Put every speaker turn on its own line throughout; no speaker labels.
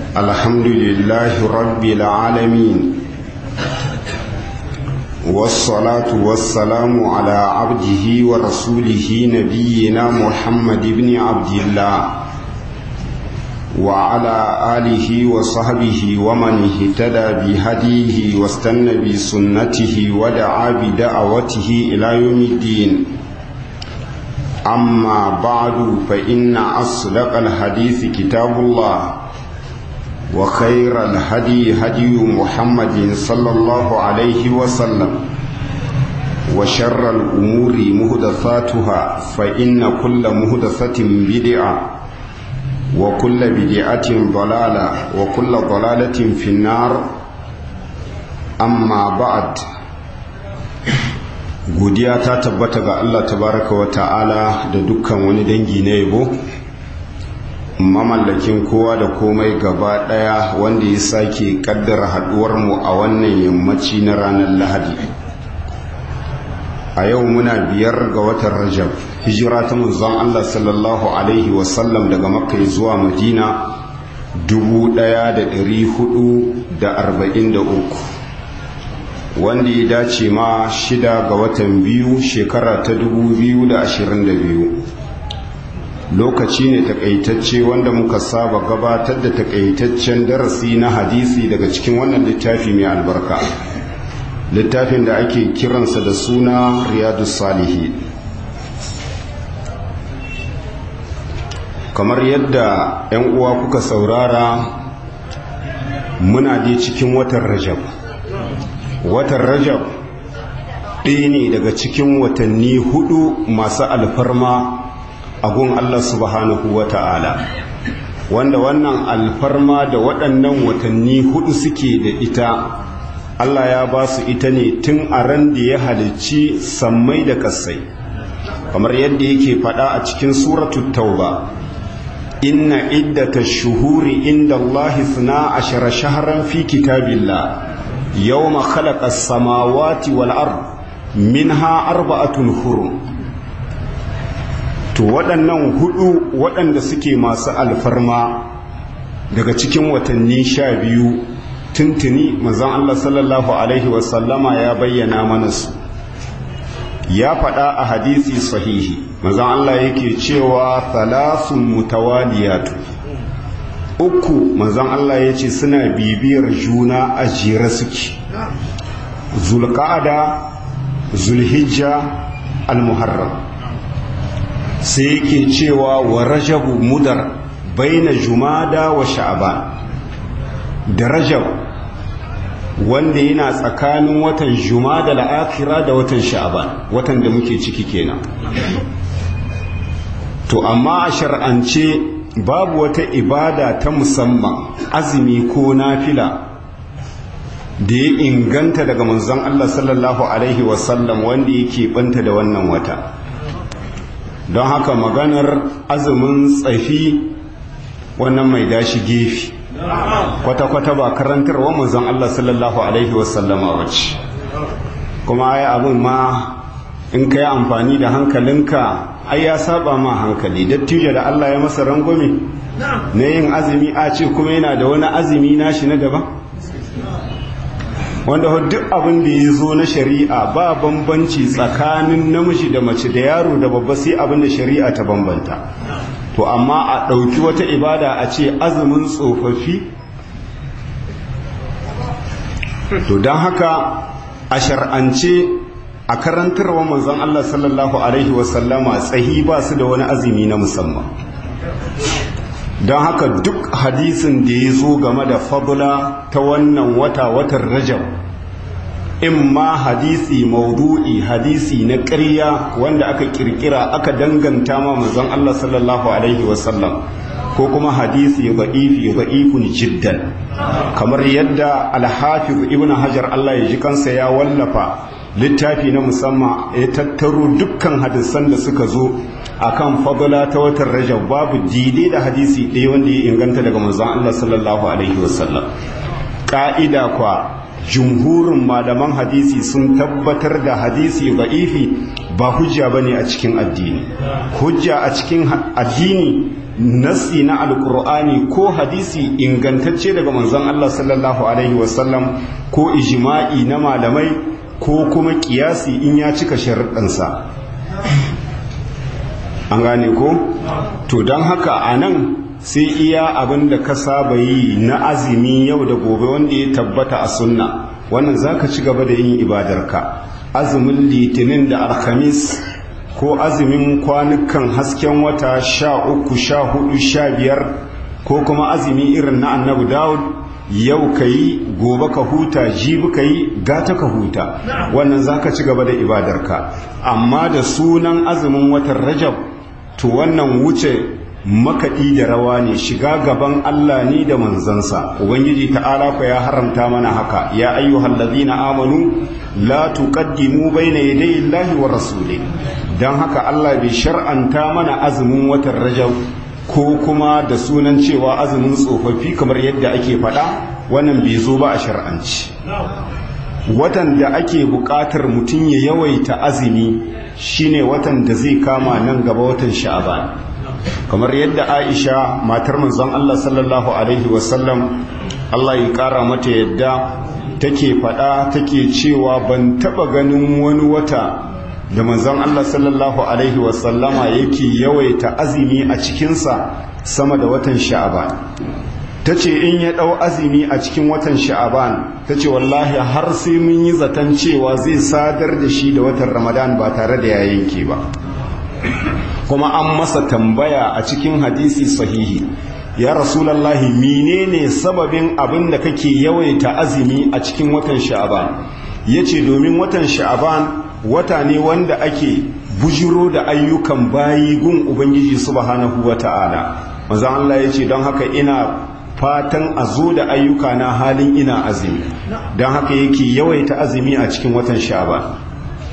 الحمد لله رب العالمين والصلاة والسلام على عبده ورسوله نبينا محمد بن عبد الله وعلى آله وصحبه ومن اهتدى بهديه واستنى بسنته ودعا بدعوته إلى يوم الدين أما بعد فإن أصدق الحديث كتاب الله وخير الهدي هدي محمد صلى الله عليه وسلم وشر الأمور مهدثاتها فإن كل مهدثة بدعة وكل بدعة ضلالة وكل ضلالة في النار أما بعد godiya ta tabbata ga Allah tabaraka wa ta'ala da dukkan wani dangi na yabo mamallakin kowa da komai gaba daya wanda ya sake kaddara haduwar mu a wannan yammaci na ranar lahadi a yau muna biyar ga watan rajab hijira ta manzon Allah sallallahu alaihi wasallam daga makka zuwa madina 1443 wanda ya dace ma shida ga watan biyu shekara ta 2022 lokaci ne takaitacce wanda muka saba gabatar da takaitaccen darasi na hadisi daga cikin wannan littafi mai albarka littafin da ake kiransa da suna riyadu salihi kamar yadda 'yan uwa kuka saurara muna dai cikin watan rajab watan rajab ɗaya ne daga cikin watanni hudu masu alfarma a gun Allah subhanahu wa ta'ala wanda wannan alfarma da waɗannan watanni hudu suke da ita Allah ya ba su ita ne tun a ran da ya halicci sammai da kasai kamar yadda yake faɗa a cikin suratul tauba inna iddata shuhuri inda Allah suna ashara shaharan fi kitabillah يوم خلق السماوات والأرض منها أربعة حرم to waɗannan hudu waɗanda suke masu alfarma daga cikin watanni sha biyu tuntuni manzon Allah sallallahu alaihi wasallama ya bayyana mana su ya faɗa a hadisi sahihi manzon Allah yake cewa thalathun mutawaliyatu uku manzon Allah ya ce suna bibiyar juna a jere suke zulqa'ada zulhijja almuharram sai yake cewa wa rajabu mudar baina jumada wa sha'ban da rajab wanda yana tsakanin watan jumada la'akira da watan sha'ban watan da muke ciki kenan to amma a shar'ance babu wata ibada ta musamman azumi ko nafila da ya inganta daga manzon Allah sallallahu alaihi wasallam wanda yake banta da wannan wata don haka maganar azumin tsafi wannan mai dashi gefe kwata-kwata ba karantarwa manzon Allah sallallahu alaihi wasallama wace kuma ai abin ma in ka yi amfani da hankalinka ai ya saba ma hankali dattijo da Allah ya masa rangwame na yin azumi a ce kuma yana da wani azumi nashi na daban wanda duk abin da ya zo na shari'a ba bambanci tsakanin namiji da mace da yaro da babba sai abin da shari'a ta bambanta to amma a ɗauki wata ibada a ce azumin tsofaffi to don haka a shar'ance a karantarwa manzon Allah sallallahu Alaihi wasallama tsahi ba su da wani azumi na musamman don haka duk hadisin da ya zo game da fadula ta wannan wata watan rajab in ma hadisi maudu'i hadisi na ƙarya wanda aka kirkira aka danganta ma manzon Allah sallallahu Alaihi wasallam ko kuma hadisi da'ifi da'ifun jiddan kamar yadda alhafiz ibn hajar Allah ya ji kansa ya wallafa littafi na musamman ya tattaro dukkan hadisan da suka zo akan fadla ta watan rajab babu dide da hadisi ɗaya wanda ya inganta daga manzon Allah sallallahu alaihi wasallam ka'ida kwa jumhurin malaman hadisi sun tabbatar da hadisi da'ifi ba hujja bane a cikin addini hujja a cikin addini nassi na alkur'ani ko hadisi ingantacce daga manzon Allah sallallahu alaihi wasallam ko ijma'i na malamai ko kuma kiyasi in ya cika sharuɗansa an gane ko to don haka a nan sai iya abin da ka saba yi na azumi yau da gobe wanda ya tabbata a sunna wannan za ka ci gaba da yin ibadarka azumin litinin da alhamis ko azumin kwanukan hasken wata sha uku sha hudu sha biyar ko kuma azumi irin na annabi dawud yau ka yi gobe ka huta jibi ka yi gata ka huta wannan za ka ci gaba da ibadarka amma da sunan azumin watan rajab to wannan wuce makaɗi da rawa ne shiga gaban Allah ne da manzansa ubangiji ta'ala ku ya haramta mana haka ya ayyuhal ladina amanu la tuqaddimu bayna yaday Allahi wa rasuli dan haka Allah bai shar'anta mana azumin watan Rajab ko kuma da sunan cewa azumin tsofaffi kamar yadda ake faɗa wannan bai zo ba a shar'anci watan da ake buƙatar mutum ya yawaita azumi shine watan da zai kama nan gaba watan sha'aban kamar yadda aisha matar manzon Allah sallallahu alaihi wasallam Allah ya kara mata yadda take faɗa take cewa ban taɓa ganin wani wata da manzon Allah sallallahu alaihi wasallama yake yawaita azumi a cikinsa sama da watan sha'aban ta ce in ya ɗau azumi a cikin watan sha'aban ta ce wallahi har sai mun yi zaton cewa zai sadar da shi da watan ramadan ba tare da ya yanke ba kuma an masa tambaya a cikin hadisi sahihi ya rasulallahi menene sababin abin da kake yawaita azumi a cikin watan sha'aban ya ce domin watan sha'aban wata ne wanda ake bujiro da ayyukan bayi gun ubangiji subhanahu wa ta'ala manzon Allah ya ce don haka ina fatan a zo da ayyuka na halin ina azumi don haka yake yawaita azumi a cikin watan sha'aban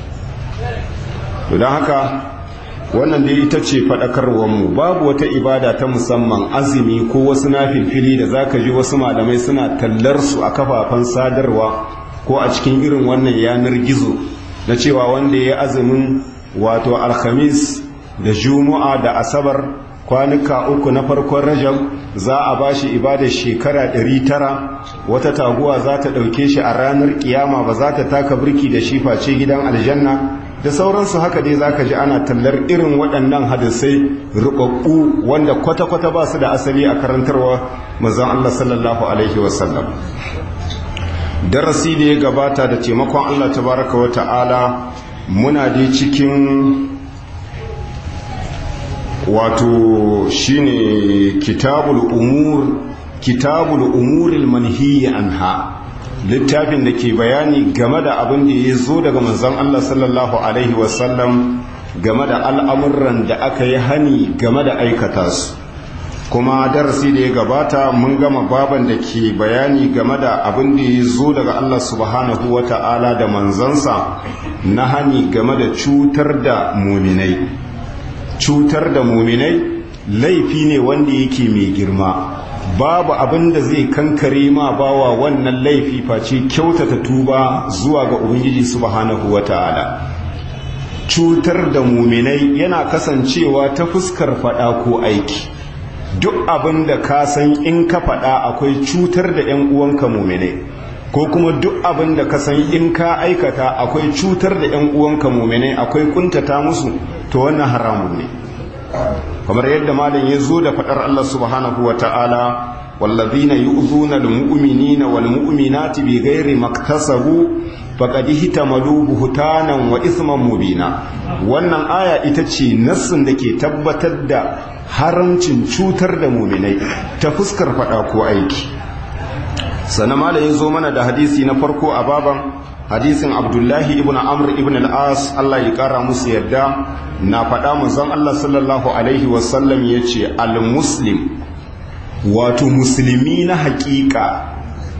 don haka wannan dai ita ce mu babu wata ibada ta musamman azumi ko wasu nafilfili da zaka ji wasu malamai suna tallar su a kafafen sadarwa ko a cikin irin wannan yanar gizo na cewa wanda ya azumin wato alhamis da juma'a da asabar kwanuka uku na farkon rajab za a ba shi ibadar shekara 900 wata taguwa za ta ɗauke shi a ranar kiyama ba za ta taka birki da shi face gidan aljanna da sauransu haka dai zaka ji ana tallar irin waɗannan hadisai rubabbu wanda kwata-kwata ba su da asali a karantarwa manzon Allah sallallahu alaihi wasallam darasi da ya gabata da taimakon Allah tabaraka wa ta'ala muna dai cikin wato shine kitabul umur kitabul umuril manhiyi anha littafin da ke bayani game da abin da ya zo daga manzon Allah sallallahu alaihi wasallam game da al'amuran da aka yi hani game da aikata su kuma darasi da ya gabata mun gama baban da ke bayani game da abin da ya zo daga Allah subhanahu wa ta'ala da manzansa na hani game da cutar da muminai cutar da muminai laifi ne wanda yake mai girma babu abin da zai kankare ma bawa wannan laifi face kyautata tuba zuwa ga ubangiji subhanahu wa ta'ala cutar da muminai yana kasancewa ta fuskar fada ko aiki duk abin da ka san in ka faɗa akwai cutar da 'yan uwanka muminai ko kuma duk abin da ka san in ka aikata akwai cutar da 'yan uwanka muminai akwai kuntata musu to wannan haramun ne kamar yadda malam ya zo da faɗar Allah subhanahu wa ta'ala wallazina yu'zuna al-mu'minina wal mu'minati bighairi maktasabu faqad ihtamalu buhtanan wa isman mubina wannan aya ita ce nassin da ke tabbatar da haramcin cutar da muminai ta fuskar fada ko aiki sannan malam ya zo mana da hadisi na farko a baban hadisin abdullahi ibn amr ibn al-as Allah ya kara musu yadda na faɗa manzon Allah sallallahu alaihi wasallam ya ce al-muslim wato musulmi na haƙiƙa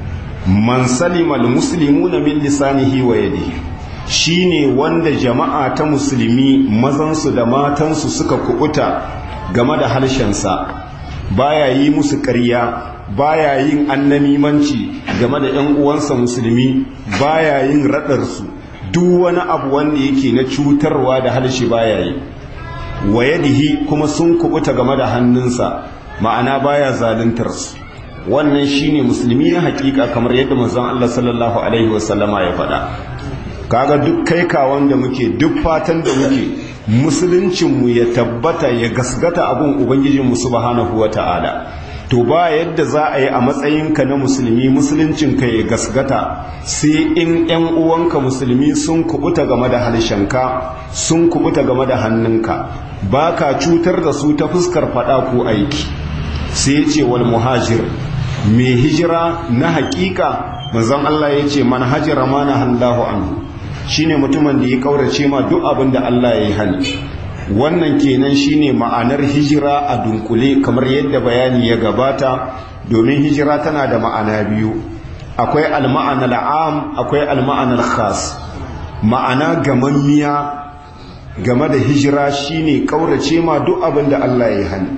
man salima al-muslimuna min lisanihi wa yadihi shine wanda jama'a ta musulmi mazansu da matansu suka kubuta game da harshensa baya yi musu ƙarya baya yin annamimanci game da 'yan uwansa musulmi baya yin raɗarsu duk wani abu wanda yake na cutarwa da harshe baya yi wa yadihi kuma sun kubuta game da hannunsa ma'ana baya zaluntar su wannan shine musulmi na hakika kamar yadda manzon Allah sallallahu alaihi wasallama ya faɗa kaga duk kai kawan da muke duk fatan da muke musuluncinmu ya tabbata ya gasgata abun ubangijinmu subhanahu wata'ala to ba yadda za a yi a matsayinka na musulmi musuluncinka ya gasgata sai in 'yan uwanka musulmi sun kubuta game da harshenka sun kubuta game da hannunka ba ka cutar da su ta fuskar fada ko aiki sai ce wal muhajir mai hijira na hakika manzon Allah ya ce man hajira mana hallahu anhu shine mutumin da ya kaurace ma duk abin da Allah ya yi hani wannan kenan shine ma'anar hijira a dunkule kamar yadda bayani ya gabata domin hijira tana da ma'ana biyu akwai alma'anar am akwai alma'anar khas ma'ana gamammiya game da hijira shine kaurace ma duk abin da Allah ya yi hani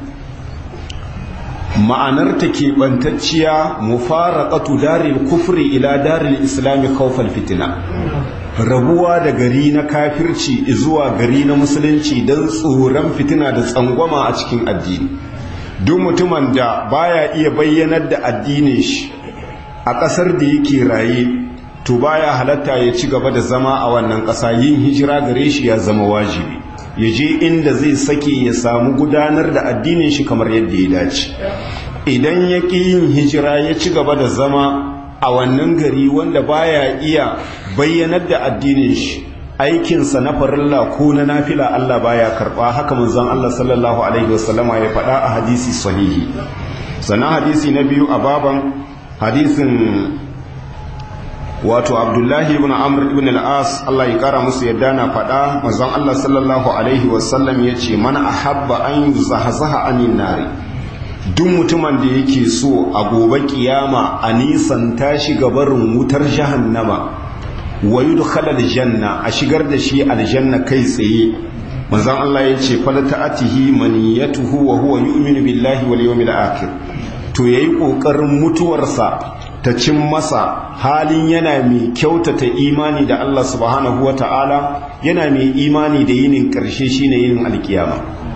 ma'anar ta keɓantacciya mufaraqatu daril kufri ila daril islami khawfal fitina rabuwa da gari na kafirci zuwa gari na musulunci don tsoron fitina da tsangwama a cikin addini duk mutumin da baya iya bayyanar da addinin shi a ƙasar da yake raye to baya halatta ya ci gaba da zama a wannan ƙasa yin hijira gare shi ya zama wajibi ya je inda zai sake ya samu gudanar da addinin shi kamar yadda ya dace idan ya ƙi yin hijira ya ci gaba da zama a wannan gari wanda baya iya bayyanar da addinin shi aikinsa na farilla ko na nafila Allah baya karba haka manzon Allah sallallahu alaihi wasallama ya faɗa a hadisi sahihi sannan hadisi na biyu a baban hadisin wato Abdullahi ibn Amr ibn al-As Allah ya kara musu yadda na faɗa manzon Allah sallallahu alaihi wasallam ya ce man ahabba an yuzahzaha anin nari duk mutumin da yake so a gobe kiyama a nisan tashi gabarin wutar jahannama wa yudkhala aljanna a shigar da shi aljanna kai tsaye manzon Allah ya ce fala ta'atihi maniyatuhu wa huwa yu'minu billahi wal yawmil akhir to yayi kokarin mutuwarsa ta cin masa halin yana mai kyautata imani da Allah subhanahu wata'ala yana mai imani da yinin karshe shine yinin alkiyama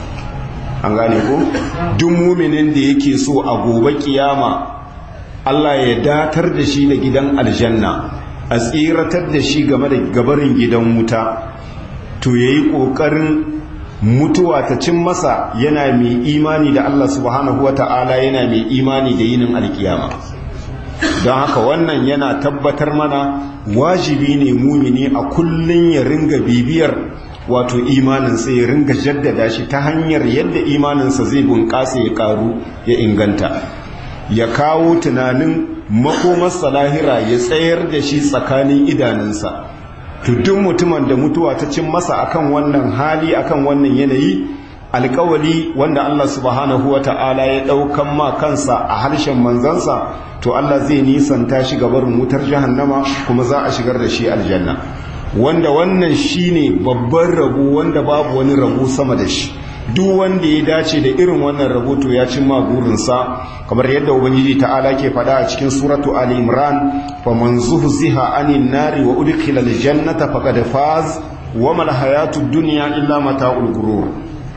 an gane ko duk muminin da yake so a gobe kiyama Allah ya datar da shi da gidan aljanna a tsiratar da shi game da gabarin gidan wuta to yayi kokarin mutuwa ta cin masa yana mai imani da Allah subhanahu wata'ala yana mai imani da yinin alkiyama don haka wannan yana tabbatar mana wajibi ne mumini a kullun ya ringa bibiyar wato imaninsa ya ringa jaddada shi ta hanyar yadda imaninsa zai bunƙasa ya ƙaru ya inganta ya kawo tunanin makomarsa lahira ya tsayar da shi tsakanin idanunsa duk mutumin da mutuwa ta cin masa akan wannan hali akan wannan yanayi alkawali wanda Allah subhanahu wa ta'ala ya ɗaukan ma kansa a harshen manzansa to Allah zai nisanta shi gabarin wutar jahannama kuma za a shigar da shi aljanna wanda wannan shine babban rabo wanda babu wani rabo sama da shi duk wanda ya dace da irin wannan rabo to ya cin magurinsa kamar yadda ubangiji ta'ala ke faɗa a cikin suratu ali imran fa man zuhziha anin nari wa udkhila aljannata faqad faz wa mal hayatud dunya illa mata'ul gurur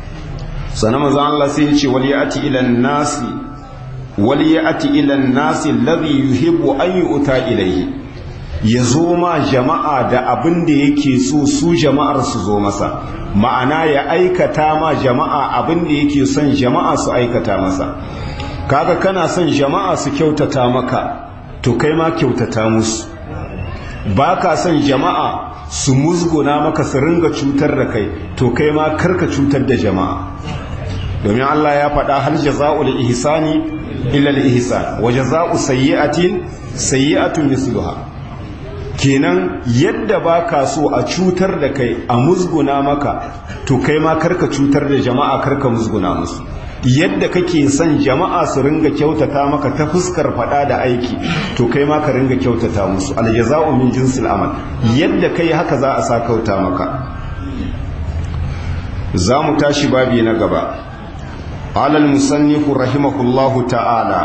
sanan manzo Allah sai ya ce wal ya'ti ila nasi wal ya'ti ila nasi alladhi yuhibbu an yu'ta ilayhi ya zo ma jama'a da abin da yake so su jama'ar su zo masa ma'ana ya aikata ma jama'a abin da yake son jama'a su aikata masa kaga kana son jama'a su kyautata maka to kai ma kyautata musu ba ka son jama'a su musguna maka su ringa cutar da kai to kai ma karka cutar da jama'a domin Allah ya faɗa hal jaza'ul ihsani illa al ihsan wa jaza'u sayyi'atin sayyi'atun misluha kenan yadda ba ka so a cutar da kai a musguna maka to kai ma karka cutar da jama'a karka musguna musu yadda kake son jama'a su ringa kyautata maka ta fuskar fada da aiki to kai ma ka ringa kyautata musu aljaza'u min jinsil amal yadda kai haka za a sa kauta maka za mu tashi babi na gaba alal musannifu rahimahullahu ta'ala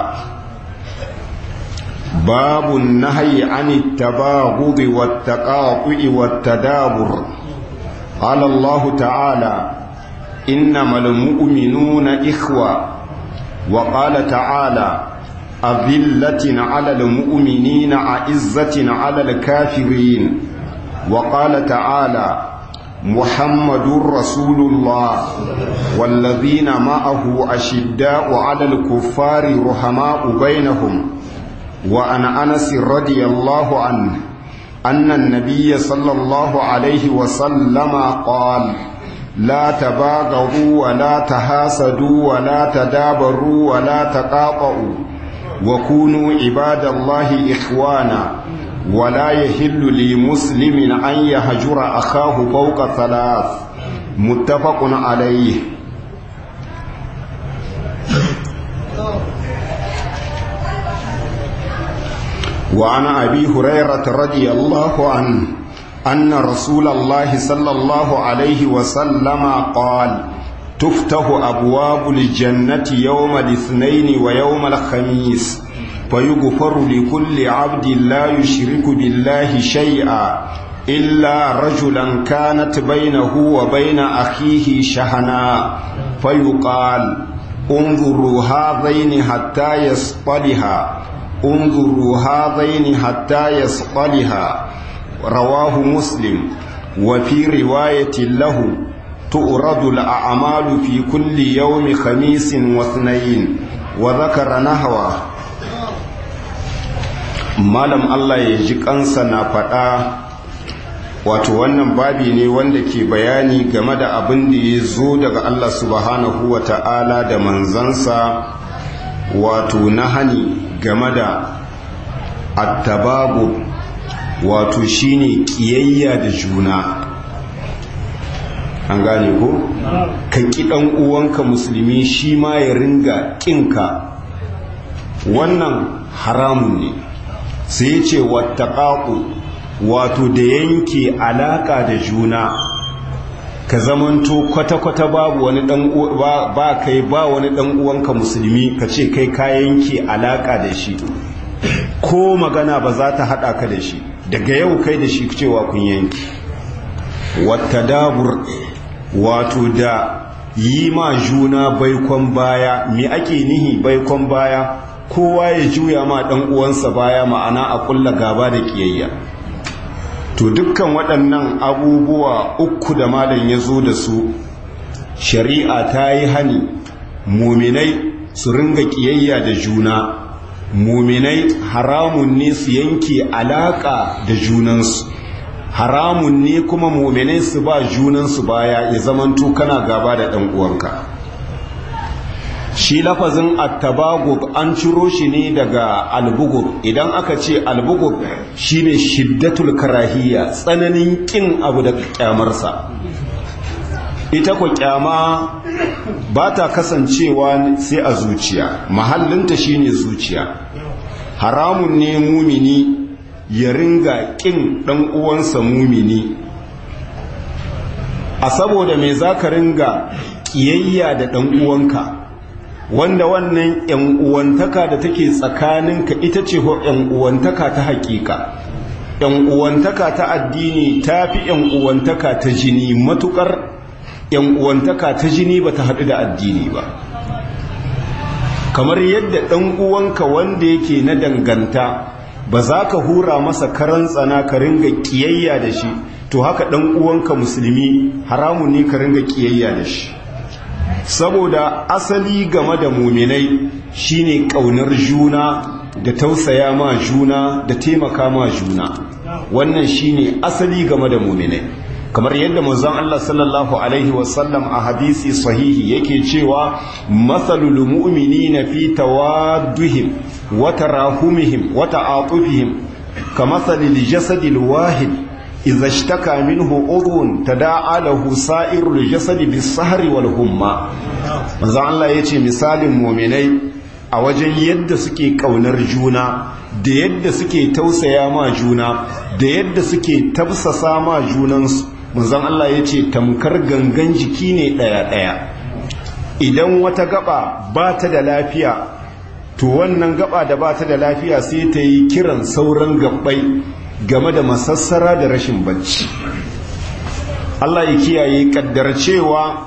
باب النهي عن التباغض والتقاطع والتدابر قال الله تعالى إنما المؤمنون إخوة وقال تعالى أذلة على المؤمنين أعزة على الكافرين وقال تعالى محمد رسول الله والذين معه أشداء على الكفار رحماء بينهم وعن أنس رضي الله عنه أن النبي صلى الله عليه وسلم قال لا تباغضوا ولا تحاسدوا ولا تدابروا ولا تقاطعوا وكونوا عباد الله إخوانا ولا يحل لمسلم أن يهجر أخاه فوق ثلاث متفق عليه وعن أبي هريرة رضي الله عنه أن رسول الله صلى الله عليه وسلم قال تفتح أبواب الجنة يوم الاثنين ويوم الخميس فيغفر لكل عبد لا يشرك بالله شيئا إلا رجلا كانت بينه وبين أخيه شحناء فيقال انظروا هذين حتى يصطلها انظروا هذين حتى يصطلها رواه مسلم وفي رواية له تؤرد الأعمال في كل يوم خميس واثنين وذكر نحوه malam Allah ya ji kansa na faɗa wato wannan babi ne wanda ke bayani game da abin da ya zo daga Allah subhanahu wa ta'ala da manzansa wato na hani game da attababu wato shine kiyayya da juna an gane ko ka ƙi ɗan uwanka musulmi shi ma ya ringa ƙinka wannan haramun ne sai ya ce wattaƙaƙu wato da yanke alaƙa da juna ka zamanto kwata-kwata babu wani dan ba kai ba wani dan uwanka musulmi ka ce kai ka yanke alaka da shi ko magana ba za ta hada ka da shi daga yau kai da shi cewa kun yanke wattadabur wato da yi ma juna baikon baya me ake nihi baikon baya kowa ya juya ma dan uwansa baya ma'ana a kulla gaba da kiyayya to dukkan waɗannan abubuwa uku da malam ya zo da su shari'a ta yi hani muminai su ringa ƙiyayya da juna muminai haramun ne su yanke alaƙa da junansu haramun ne kuma muminai su ba junansu baya ya zamanto kana gaba da ɗan uwanka shi lafazin attabagub an ciro shi ne daga albugub idan aka ce albugub shine shiddatul karahiyya tsananin kin abu da kyamarsa ita ku kyama ba ta kasancewa sai a zuciya mahallinta shine zuciya haramun ne mumini ya ringa kin dan uwansa mumini a saboda me zaka ringa kiyayya da dan uwanka wanda wannan ‘yan uwantaka da take tsakaninka ita ce ‘yan uwantaka ta hakika ‘yan uwantaka ta addini ta fi ‘yan uwantaka ta jini matukar ‘yan uwantaka ta jini ba ta haɗu da addini ba kamar yadda ɗan uwanka wanda yake na danganta ba za ka hura masa karan tsana ka ringa ƙiyayya da shi to haka ɗan uwanka musulmi haramun ne ka ringa ƙiyayya da shi saboda asali game da muminai shine ƙaunar juna da tausaya ma juna da taimaka ma juna wannan shine asali game da muminai kamar yadda manzon Allah sallallahu alaihi wasallam a hadisi sahihi yake cewa mathalul mu'minina fi tawadduhim wa tarahumihim wa ta'atufihim kamathalil jasadil wahid إذا اشتكى منه عضو تداعى له سائر الجسد بالسهر والهمة manzo Allah yace misalin mu'minai a wajen yadda suke kaunar juna da yadda suke tausaya ma juna da yadda suke tafsasa ma junansu manzon Allah yace tamkar gangan jiki ne daya daya idan wata gaba ba ta da lafiya to wannan gaba da ba ta da lafiya sai ta yi kiran sauran gabbai game da masassara da rashin bacci Allah ya kiyaye kaddar cewa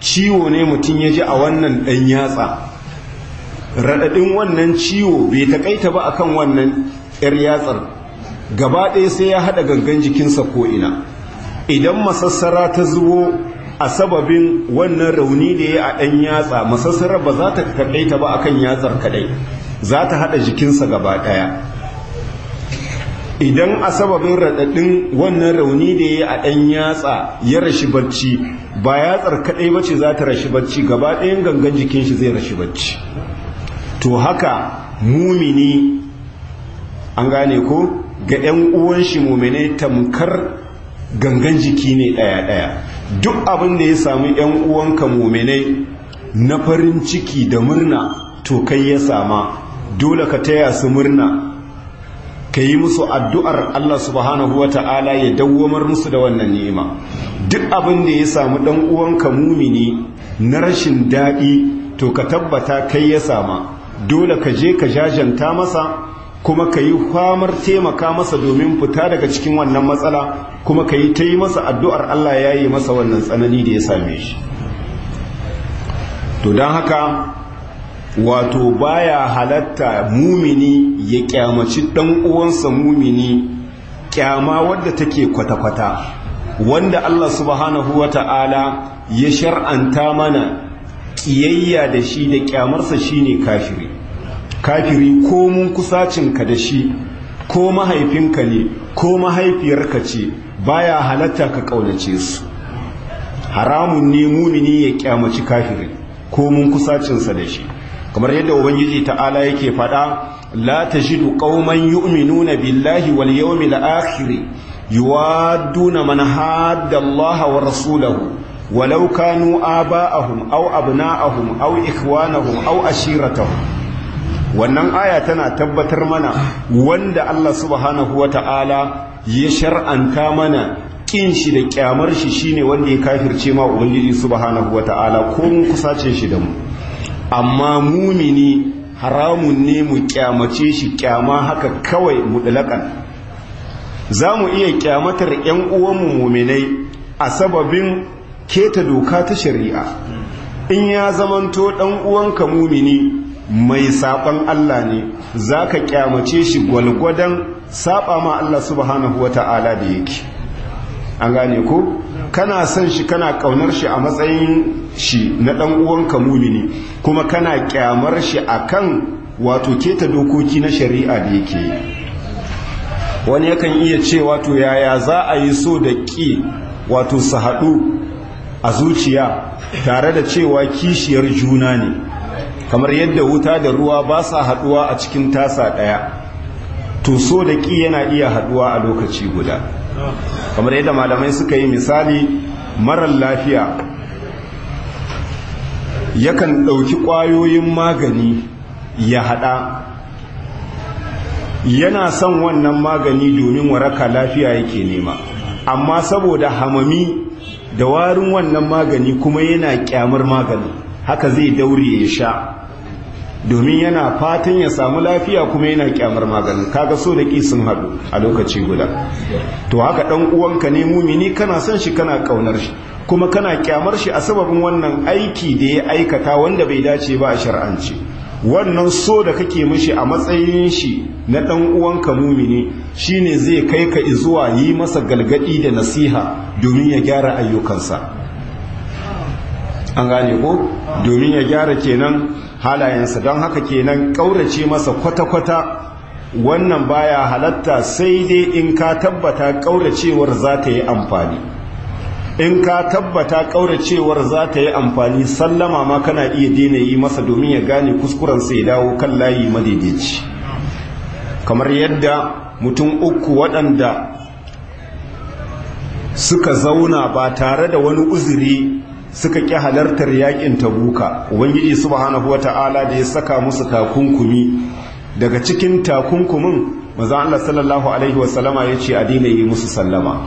ciwo ne mutum ya ji a wannan ɗan yatsa raɗaɗin wannan ciwo bai taƙaita ba akan wannan 'yar yatsar gaba ɗaya sai ya haɗa gangan jikinsa ko'ina idan masassara ta zubo a sababin wannan rauni da ya a ɗan yatsa masassara ba za ta kaɗaita ba akan yatsar kaɗai za ta haɗa jikinsa gaba ɗaya idan a sababin raɗaɗin wannan rauni da ya a ɗan yatsa ya rashi barci ba yatsar kaɗai ba ce za ta rashi barci gaba ɗayan gangan jikin shi zai rashi barci to haka mumini an gane ko ga 'yan uwan shi mumine tamkar gangan jiki ne ɗaya-ɗaya duk abin da ya sami 'yan uwanka mumine na farin ciki da murna to kai ya sama dole ka taya su murna ka yi musu addu'ar Allah subhanahu wa ta'ala ya dawwamar musu da wannan ni'ima duk abin da ya samu ɗan uwanka mumini na rashin daɗi to ka tabbata kai ya sama dole ka je ka jajanta masa kuma ka yi famar taimaka masa domin fita daga cikin wannan matsala kuma ka yi ta yi masa addu'ar Allah ya yi masa wannan tsanani da ya same shi to don haka wato baya halatta mumini ya kyamaci dan uwansa mumini kyama wadda take kwata-kwata wanda Allah subhanahu wata'ala ya shar'anta mana kiyayya da shi da kyamarsa shine kafiri kafiri ko mun kusacinka da shi ko mahaifinka ne ko mahaifiyarka ce baya halatta ka kaunace su haramun ne mumini ya kyamaci kafiri ko mun kusacinsa da shi kamar yadda ubangiji ta'ala yake faɗa la tajidu qauman yu'minuna billahi wal yawmil akhir yuwadduna man hadda Allah wa rasulahu walau kanu aba'ahum aw abna'ahum aw ikhwanahum aw ashiratahum wannan aya tana tabbatar mana wanda Allah subhanahu wa ta'ala ya shar'anta mana kin shi da kyamar shi shine wanda ya kafirce ma ubangiji subhanahu wa ta'ala ko mun kusace shi da mu amma mumini haramun ne mu kyamace shi kyama haka kawai mutlaƙan za mu iya kyamatar 'yan uwanmu muminai a sababin keta doka ta shari'a in ya zamanto ɗan uwanka mumini mai saɓan Allah ne za ka kyamace shi gwalgwadon saɓa ma Allah subhanahu wa ta'ala da yake an gane ko kana son shi kana kaunar shi a matsayin shi na dan uwanka mumini kuma kana kyamar shi akan wato keta dokoki na shari'a da yake wani yakan iya ce wato yaya za a yi so da ƙi wato su haɗu a zuciya tare da cewa kishiyar juna ne kamar yadda wuta da ruwa ba sa haɗuwa a cikin tasa ɗaya to so da ƙi yana iya haɗuwa a lokaci guda kamar yadda malamai suka yi misali marar lafiya yakan ɗauki ƙwayoyin magani ya haɗa yana son wannan magani domin waraka lafiya yake nema amma saboda hamami da warin wannan magani kuma yana kyamar magani haka zai daure ya sha domin yana fatan ya samu lafiya kuma yana kyamar maganin kaga so da ƙi sun haɗu a lokaci guda to haka ɗan uwanka ne mumini kana son shi kana ƙaunar shi kuma kana kyamar shi a sababin wannan aiki da ya aikata wanda bai dace ba a shar'anci wannan so da kake mishi a matsayin shi na ɗan uwanka mumini shine zai kai ka zuwa yi masa galgadi da nasiha domin ya gyara ayyukansa an gane ko domin ya gyara kenan halayensa don haka kenan ƙaurace masa kwata-kwata wannan baya halatta sai dai in ka tabbata ƙauracewar za ta yi amfani in ka tabbata ƙauracewar za ta yi amfani sallama ma kana iya daina yi masa domin ya gane kuskurensa ya dawo kan layi madaidaici kamar yadda mutum uku waɗanda suka zauna ba tare da wani uzuri suka ƙi halartar yakin tabuka ubangiji subhanahu wata'ala da ya saka musu takunkumi daga cikin takunkumin maza Allah sallallahu alaihi wasallama ya ce a daina yi musu sallama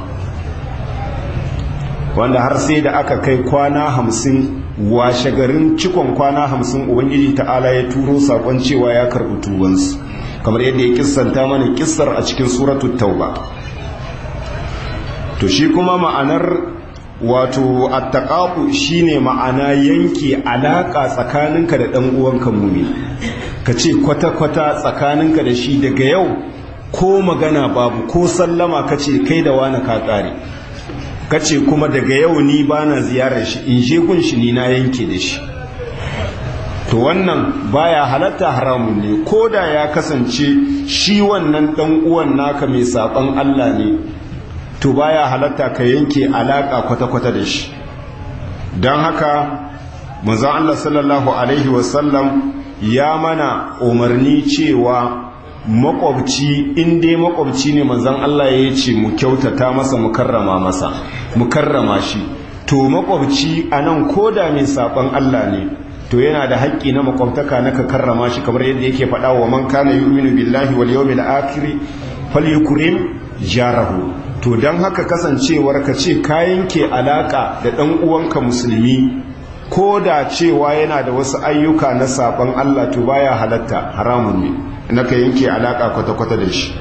wanda har sai da aka kai kwana hamsin washe garin cikon kwana hamsin ubangiji ta'ala ya turo saƙon cewa ya karɓi tubansu kamar yadda ya kissanta mana kissar a cikin suratul tauba to shi kuma ma'anar wato attaqaqu shine ma'ana yanke alaka tsakaninka da dan uwanka mumi kace kwata kwata tsakaninka da shi daga yau ko magana babu ko sallama kace kai da wani ka kare kace kuma daga yau ni bana ziyarar shi in je gun shi ni na yanke da shi to wannan baya halatta haramun ne ko da ya kasance shi wannan dan uwan naka mai saban Allah ne to baya halatta ka yanke alaka kwata-kwata da shi don haka manzon Allah sallallahu alaihi wasallam ya mana umarni cewa makwabci in dai makwabci ne manzon Allah ya ce mu kyautata masa mu karrama masa mu karrama shi to makwabci anan koda mai saban Allah ne to yana da haƙƙi na makwabtaka na ka karrama shi kamar yadda yake faɗa wa man kana yu'minu billahi wal yawmil akhir falyukrim jarahu to dan haka kasancewar ka ce ka yanke alaka da dan uwanka musulmi ko da cewa yana da wasu ayyuka na saban Allah to baya halatta haramun ne naka yanke alaka kwata-kwata da shi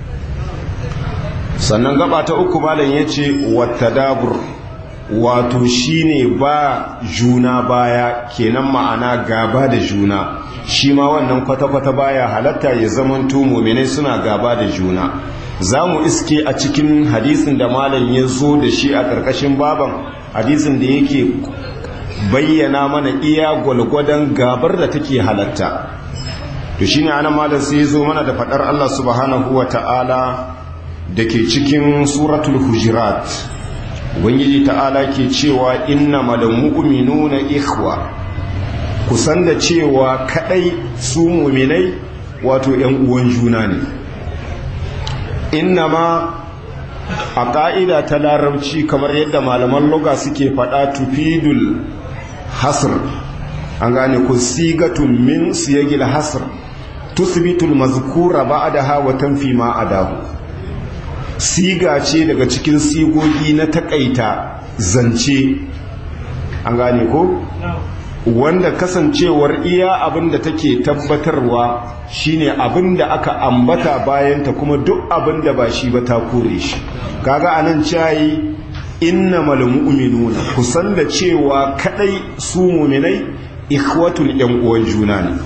sannan gaba ta uku malam yace wattadabur wato shine ba juna baya kenan ma'ana gaba da juna shi ma wannan kwata-kwata baya halatta ya zamanto muminai suna gaba da juna za mu iske a cikin hadisin da malam ya zo da shi a ƙarƙashin baban hadisin da yake bayyana mana iya gwalgwadon gabar da take halatta to shine ana malam sai ya zo mana da faɗar Allah subhanahu wa ta'ala da ke cikin suratul hujurat ubangiji ta'ala ke cewa inna malal mu'minuna ikhwa kusan da cewa kadai su mu'minai wato yan uwan juna ne inna ma a ka'ida ta larabci kamar yadda malaman loga suke fada tufidul hasr an gane ku sigatun min siyagil hasr tusbitul mazkura ba'daha wa tanfi ma adahu siga ce daga cikin sigogi na takaita zance an gane ko wanda kasancewar iya abin da take tabbatarwa shine abin da aka ambata bayanta kuma duk abin da ba shi ba ta kore shi kaga anan cayi innamal mu'minuna kusan da cewa kadai su mu'minai ikhwatul yan uwan juna ne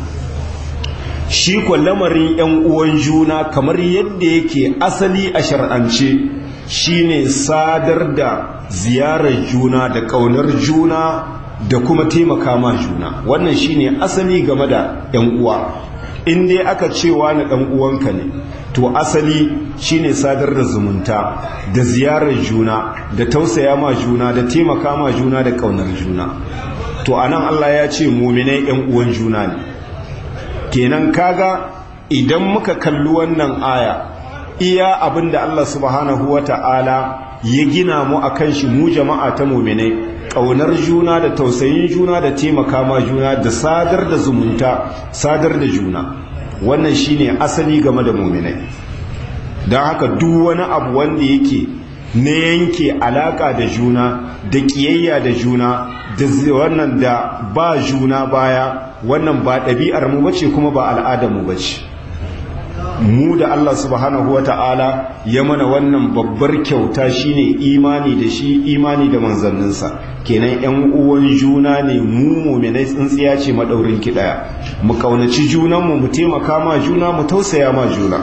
shi ko lamarin yan uwan juna kamar yadda yake asali a shar'ance shine sadar da ziyarar juna da kaunar juna da kuma taimaka ma juna wannan shine asali game da yan uwa in dai aka cewa na dan uwanka ne to asali shine sadar da zumunta da ziyarar juna da tausaya ma juna da taimaka ma juna da kaunar juna to anan Allah ya ce mu'minai yan uwan juna ne kenan kaga idan muka kalli wannan aya iya abinda Allah subhanahu wata'ala ya gina mu akan shi mu jama'a ta mu'minai ƙaunar juna da tausayin juna da taimaka ma juna da sadar da zumunta sadar da juna wannan shine asali game da mu'minai don haka duk wani abu wanda yake na yanke alaka da juna da ƙiyayya da juna da wannan da ba juna baya wannan ba ɗabi'ar mu bace kuma ba al'adar mu bace mu da Allah subhanahu wata'ala ya mana wannan babbar kyauta shine imani da shi imani da manzanninsa kenan yan uwan juna ne mu mu'minai tsintsiya ce madaurin ki daya mu kaunaci junanmu mu taimaka ma juna mu tausaya ma juna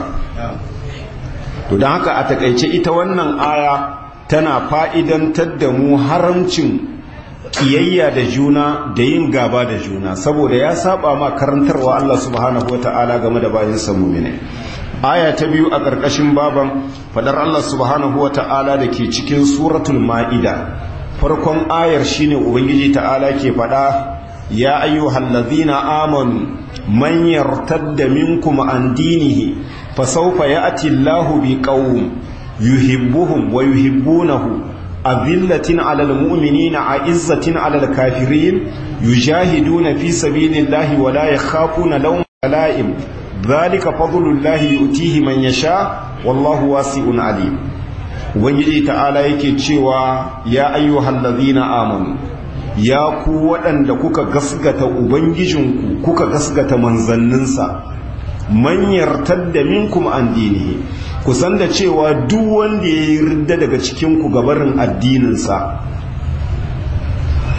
to don haka a takaice ita wannan aya tana fa'idantar da mu haramcin kiyayya da juna da yin gaba da juna saboda ya saba ma karantarwa Allah subhanahu wata'ala game da bayan mu'minai aya ta biyu a ƙarƙashin baban fadar Allah subhanahu wata'ala da ke cikin suratul ma'ida farkon ayar shine ubangiji ta'ala ke fada ya ayyuhal ladzina amanu man yartadda minkum an dinihi fasawfa ya'ti Allahu biqaum yuhibbuhum wa yuhibbunahu أذلة على المؤمنين عزة على الكافرين يجاهدون في سبيل الله ولا يخافون لوم لائم ذلك فضل الله يؤتيه من يشاء والله واسع عليم ubangiji ta'ala yake cewa ya ayyuhal ladhina amanu ya ku waɗanda kuka gasgata ubangijinku kuka gasgata manzanninsa man yartadda minkum an dinihi kusan da cewa duk wanda ya yi ridda daga cikinku gabarin addininsa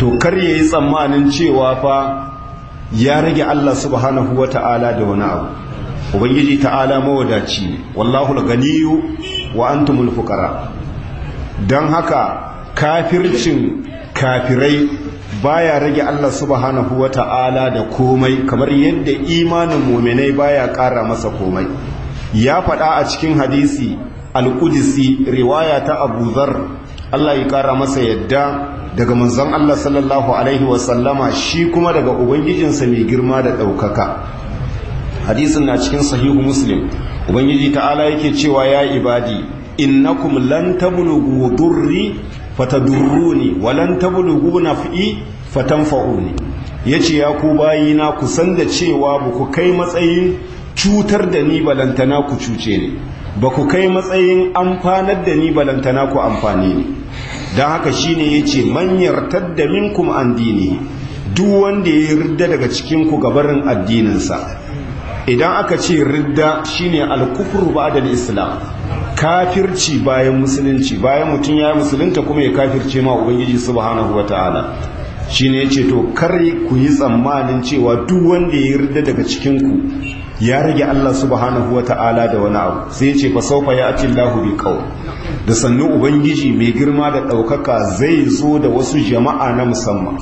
to kar ya yi tsammanin cewa fa ya rage Allah subhanahu wa ta'ala da wani abu ubangiji ta'ala mawadaci ne wallahu ganiyu wa antumul fuqara don haka kafircin kafirai baya rage Allah subhanahu wa ta'ala da komai kamar yadda imanin muminai baya ƙara masa komai ya faɗa a cikin hadisi al-qudsi riwaya ta Abu Dharr Allah ya ƙara masa yadda daga manzon Allah sallallahu alaihi wa sallama shi kuma daga ubangijinsa mai girma da ɗaukaka hadisin na cikin sahihu muslim ubangiji ta'ala yake cewa ya ibadi innakum lan tablughu durri fatadurruni wa lan tablughu naf'i fatanfa'uni yace ya ku bayina ku san da cewa ba ku kai matsayin cutar da ni balantana ku cuce ni ba ku kai matsayin amfanar da ni balantana ku amfani ni don haka shine yace man yartadda minkum an dini duk wanda ya ridda daga cikin ku gabarin addininsa idan aka ce ridda shine al-kufru ba'da al-islam kafirci bayan musulunci bayan mutum ya musulunta kuma ya kafirce ma ubangiji subhanahu wataala shine yace to kar ku yi tsammanin cewa duk wanda ya ridda daga cikin ku ya rage Allah subhanahu wataala da wani abu sai yace fa sawfa ya'ti Allahu bi qaw da sannu ubangiji mai girma da daukaka zai zo da wasu jama'a na musamman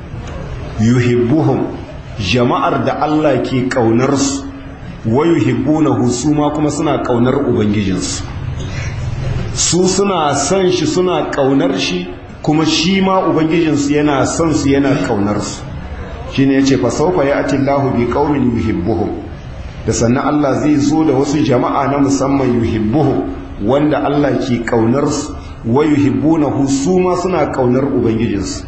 yuhibbuhum jama'ar da Allah ke kaunar su wa yuhibbunahu su ma kuma suna kaunar ubangijinsu su suna son shi suna kaunar shi kuma shi ma ubangijinsu yana son su yana kaunar su shine yace fa sawfa ya'ti Allahu bi qaumin yuhibbuhum da sannan Allah zai zo da wasu jama'a na musamman yuhibbuhum wanda Allah ke kaunar su wa yuhibbunahu su ma suna kaunar ubangijinsu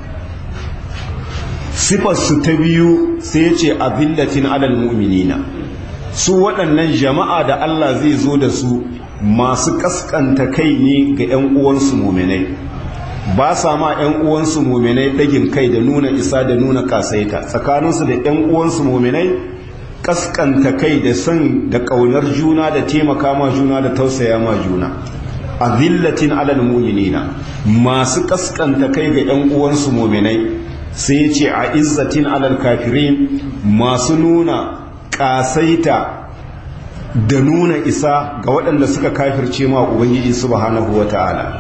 sifar su ta biyu sai yace abillatin alal mu'minina su waɗannan jama'a da Allah zai zo da su masu kaskanta kai ne ga 'yan uwansu muminai ba sa ma 'yan uwansu muminai ɗagin kai da nuna isa da nuna kasaita tsakaninsu da 'yan uwansu muminai kaskanta kai da son da ƙaunar juna da taimaka ma juna da tausaya ma juna a zillatin alal muminina masu kaskanta kai ga 'yan uwansu muminai sai ce a izzatin alal kafirin masu nuna kasaita da nuna isa ga waɗanda suka kafirce ma ubangiji subhanahu wata'ala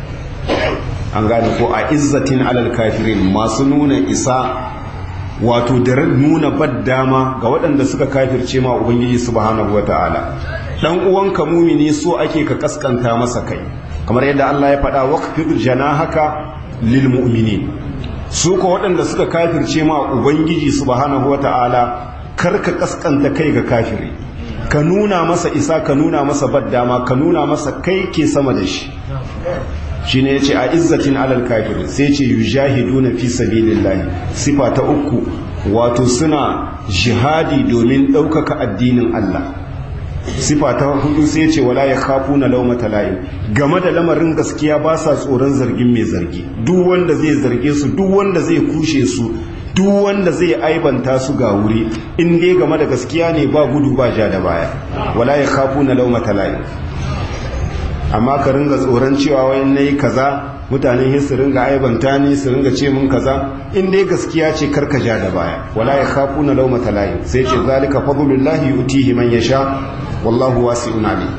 an gane ko a izzatin alal kafirin masu nuna isa wato da nuna baddama ga waɗanda suka kafirce ma ubangiji subhanahu wata'ala dan uwanka mumini so ake ka kaskanta masa kai kamar yadda Allah ya faɗa waqfid janahaka lil mu'minin su ko waɗanda suka kafirce ma ubangiji subhanahu wata'ala karka kaskanta kai ga kafiri ka nuna masa isa ka nuna masa baddama ka nuna masa kai ke sama da shi shi ne ya ce a izzatin alal kafiri sai ce yujahiduna fi sabilillahi sifa ta uku wato suna jihadi domin ɗaukaka addinin Allah sifa ta hudu sai ce wala ya kafu na laumata layin game da lamarin gaskiya ba sa tsoron zargin mai zargi duk wanda zai zarge su duk wanda zai kushe su duk wanda zai aibanta su ga wuri in dai game da gaskiya ne ba gudu ba ja da baya wala ya kafu na laumata layi amma ka ringa tsoron cewa wani na yi kaza mutane su ringa aibanta ni su ringa ce mun kaza in dai gaskiya ce karka ja da baya wala ya kafu na laumata layi sai ce zalika fadlullahi yutihi man yasha wallahu wasi'un alim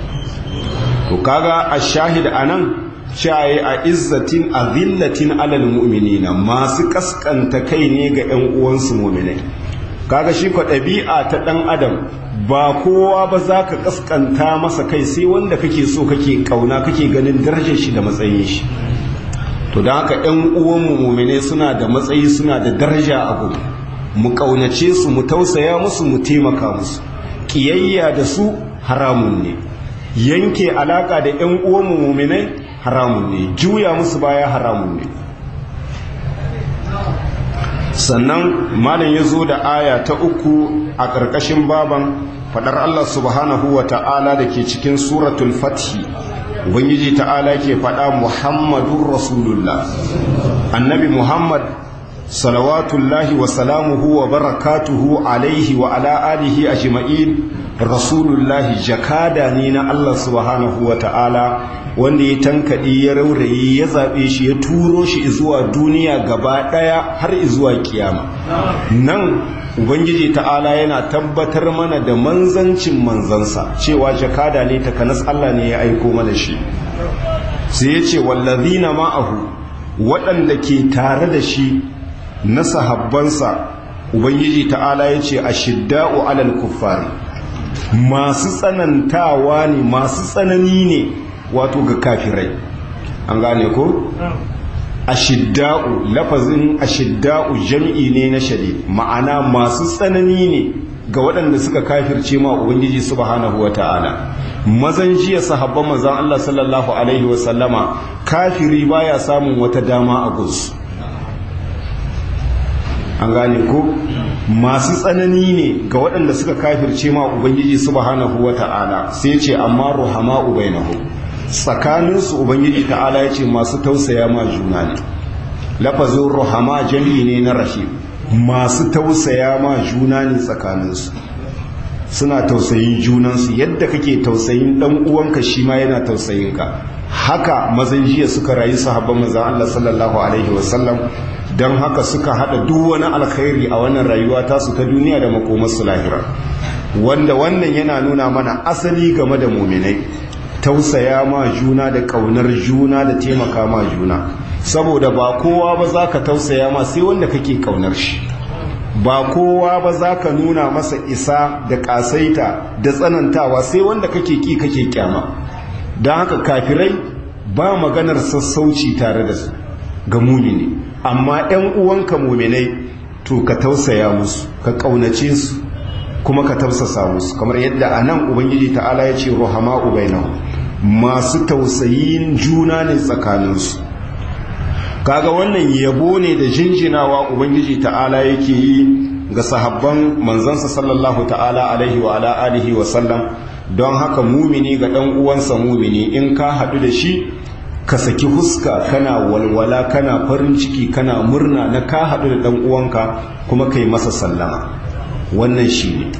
to kaga ash-shahid anan shaye a izzatin a zillatin alal mu'minina masu kaskanta kai ne ga 'yan uwansu mu'minai kaga shi kwa ɗabi'a ta ɗan adam ba kowa ba za ka kaskanta masa kai sai wanda kake so kake kauna kake ganin darajar shi da matsayin shi to don haka 'yan uwanmu mu'minai suna da matsayi suna da daraja a gudu mu kaunace su mu tausaya musu mu taimaka musu kiyayya da su haramun ne yanke alaka da 'yan uwanmu mu'minai haramun ne juya musu baya haramun ne sannan malam ya zo da aya ta uku a ƙarƙashin baban faɗar Allah subhanahu wa ta'ala da ke cikin suratul fathi ubangiji ta'ala ke faɗa muhammadun rasulullah annabi muhammad salawatullahi wa salamuhu wa barakatuhu alaihi wa ala alihi ajma'in rasulullahi jakada ne na Allah subhanahu wa ta'ala wanda ya tankaɗe ya rauraye ya zaɓe shi ya turo shi zuwa duniya gaba ɗaya har zuwa kiyama nan ubangiji ta'ala yana tabbatar mana da manzancin manzansa cewa jakada ne takanas Allah ne ya aiko mana shi sai ya ce wallazina ma'ahu waɗanda ke tare da shi na sahabbansa ubangiji ta'ala ya ce a shidda'u alal kuffari masu tsanantawa ne masu tsanani ne wato ga kafirai an gane ko ashidda'u lafazin ashidda'u jam'i ne na shadid ma'ana masu tsanani ne ga waɗanda suka kafirce ma ubangiji subhanahu wata'ala mazan jiya sahabban mazan Allah sallallahu alaihi wasallama kafiri baya samun wata dama a gunsu an gane ko masu tsanani ne ga waɗanda suka kafirce ma ubangiji subhanahu wata'ala sai ce amma ruhama ubainahu tsakaninsu ubangiji ta'ala ya ce masu tausaya ma juna ne lafazin ruhama jami ne na rahim masu tausaya ma juna ne tsakaninsu suna tausayin junansu yadda kake tausayin dan uwanka shi ma yana tausayin ka haka mazan jiya suka rayu sahabban manzon Allah sallallahu alaihi wasallam don haka suka hada duk wani alkhairi a wannan rayuwa tasu ta duniya da makomarsu lahira wanda wannan yana nuna mana asali game da muminai tausaya ma juna da kaunar juna da taimaka ma juna saboda ba kowa ba za ka tausaya ma sai wanda kake kaunar shi ba kowa ba za ka nuna masa isa da kasaita da tsanantawa sai wanda kake ki kake kyama don haka kafirai ba maganar sassauci tare da su ga mumini amma 'yan uwanka muminai to ka tausaya musu ka kaunace su kuma ka tausasa musu kamar yadda a nan ubangiji ta'ala ya ce ruhama ubainahu masu tausayin juna ne tsakaninsu kaga wannan yabo ne da jinjinawa ubangiji ta'ala yake yi ga sahabban manzansa sallallahu ta'ala alaihi wa ala alihi wa sallam don haka mumini ga dan uwansa mumini in ka haɗu da shi ka saki huska kana walwala kana farin ciki kana murna na ka haɗu da dan uwanka kuma kai masa sallama wannan shi ne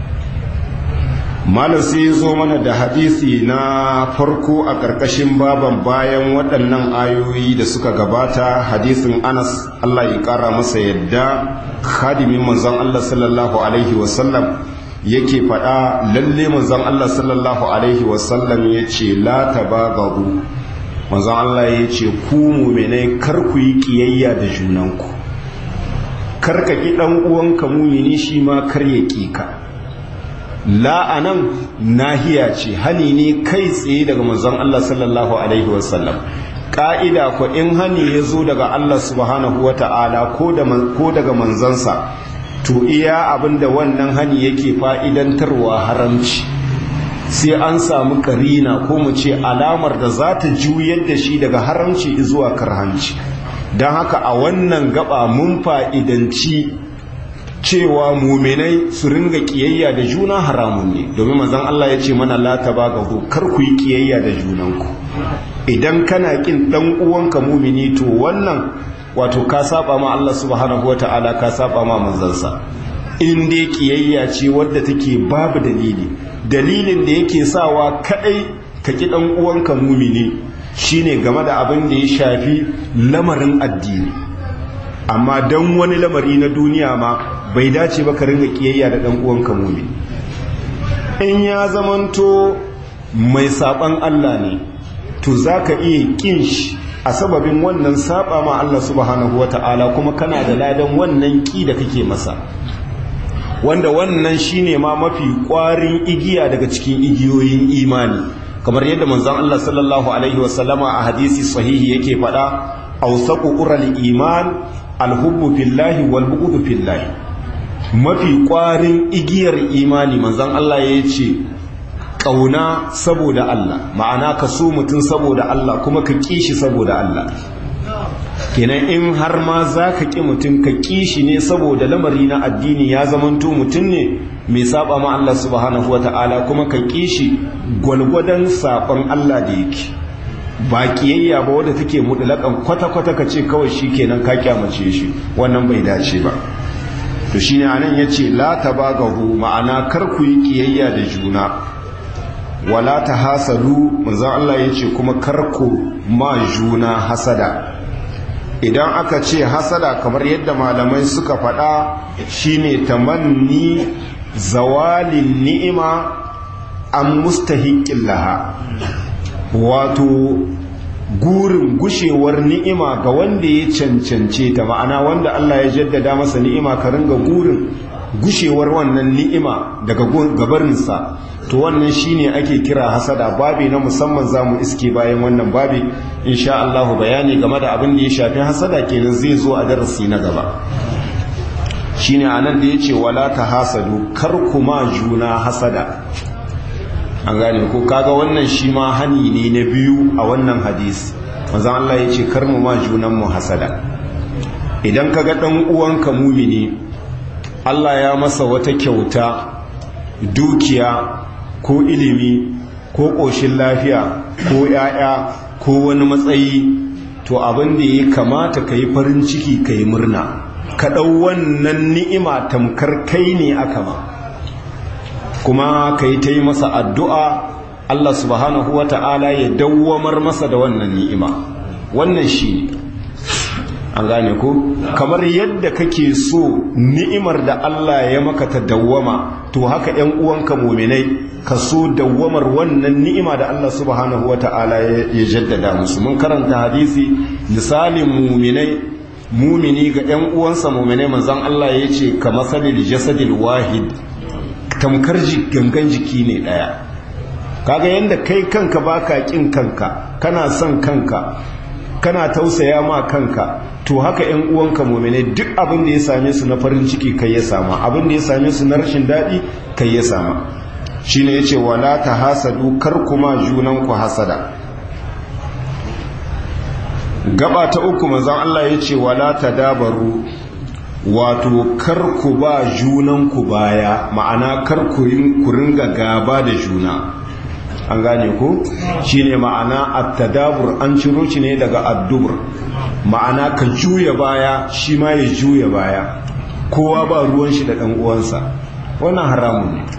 malam sai ya zo mana da hadisi na farko a ƙarƙashin baban bayan waɗannan ayoyi da suka gabata hadisin anas allah ya ƙara masa yadda khadimin manzon allah sallallahu alaihi wasallam yake faɗa lalle manzon allah sallallahu alaihi wasallam ya ce la tabagaru manzon allah ya ce ku muminai kar ku yi ƙiyayya da junanku kar ka ƙi ɗan uwanka mumini shi ma kar ya ƙi ka la'anan nahiya ce hani ne kai tsaye daga manzon Allah sallallahu alaihi wasallam ka'ida ko in hani ya zo daga Allah subhanahu wata'ala ko daga manzansa to iya abinda wannan hani yake fa'idantarwa haramci sai an samu karina ko mu ce alamar da za ta juyar da shi daga haramci zuwa karhanci don haka a wannan gaba mun fa'idanci cewa muminai su ringa kiyayya da juna haramun ne domin manzon Allah ya ce mana la tabagahu kar ku yi kiyayya da junanku idan kana kin dan uwanka mumini to wannan wato ka saba ma Allah subhanahu wataala ka saba ma manzansa in dai kiyayya ce wadda take babu dalili dalilin da yake sawa kadai ka ki dan uwanka mumini shine game da abin da ya shafi lamarin addini amma dan wani lamari na duniya ma bai dace ba ka ringa kiyayya da dan uwanka mumin in ya zamanto mai saban Allah ne to zaka iya kin shi a sababin wannan saba ma Allah subhanahu wata'ala kuma kana da ladan wannan ki da kake masa wanda wannan shine ma mafi kwarin igiya daga cikin igiyoyin imani kamar yadda manzon Allah sallallahu alaihi wasallama a hadisi sahihi yake faɗa awsaqu ural iman alhubbu fillahi wal bughdu fillahi mafi kwarin igiyar imani manzon Allah ya ce ƙauna saboda Allah ma'ana ka so mutum saboda Allah kuma ka ƙi shi saboda Allah kenan in har ma za ka ƙi mutum ka ƙi shi ne saboda lamari na addini ya zamanto mutum ne mai saba ma Allah subhanahu wata'ala kuma ka ƙi shi gwalgwadon saɓon Allah da yake ba ƙiyayya ba wadda take mutlaƙan kwata-kwata ka ce kawai shi kenan ka kyamace shi wannan bai dace ba to shine anan yace la tabagahu ma'ana kar ku yi kiyayya da juna wala tahasadu manzo Allah yace kuma kar ku ma juna hasada idan aka ce hasada kamar yadda malamai suka faɗa shine tamanni zawalin ni'ima an mustahiƙin laha wato gurin gushewar ni'ima ga wanda ya cancance ta ma'ana wanda Allah ya jaddada masa ni'ima ka ringa gurin gushewar wannan ni'ima daga gabarinsa to wannan shine ake kira hasada babi na musamman zamu iske bayan wannan babi insha Allah bayani game da abin da ya shafi hasada kenan zai zo a darasi na gaba shine anan da yace wala tahasadu kar kuma juna hasada an gane ko kaga wannan shi ma hani ne na biyu a wannan hadisi manzon Allah yace kar mu ma junan mu hasada idan kaga dan uwanka mumini Allah ya masa wata kyauta dukiya ko ilimi ko ƙoshin lafiya ko ‘ya'ya ko wani matsayi to abin da ya kamata ka yi farin ciki ka yi murna ka ɗau wannan ni'ima tamkar kai ne aka ma kuma ka yi ta yi masa addu'a Allah subhanahu wa ta'ala ya dawwamar masa da wannan ni'ima wannan shi ne an gane ko kamar yadda kake so ni'imar da Allah ya maka ta dawwama to haka ‘yan uwanka muminai ka so dawwamar wannan ni'ima da Allah subhanahu wa ta'ala ya jaddada musu mun karanta hadisi misalin muminai mumini ga ‘yan uwansa muminai manzan Allah ya ce ka masalil jasadil wahid tamkar gangan jiki ne ɗaya kaga yadda kai kanka baka kin kanka kana son kanka kana tausaya ma kanka to haka ‘yan uwanka muminai duk abin da ya same su na farin ciki kai ya sama abin da ya same su na rashin daɗi kai ya sama shi ne ya ce wala ta hasadu kar kuma junanku hasada gaba ta uku manzan Allah ya ce wala ta dabaru wato kar ku ba junanku baya ma'ana kar ku ringa gaba da juna an gane ku shine ma'ana at-tadabur an ciro shi ne daga addubur ma'ana ka juya baya shi ma ya juya baya kowa ba ruwan shi da ɗan uwansa wannan haramun ne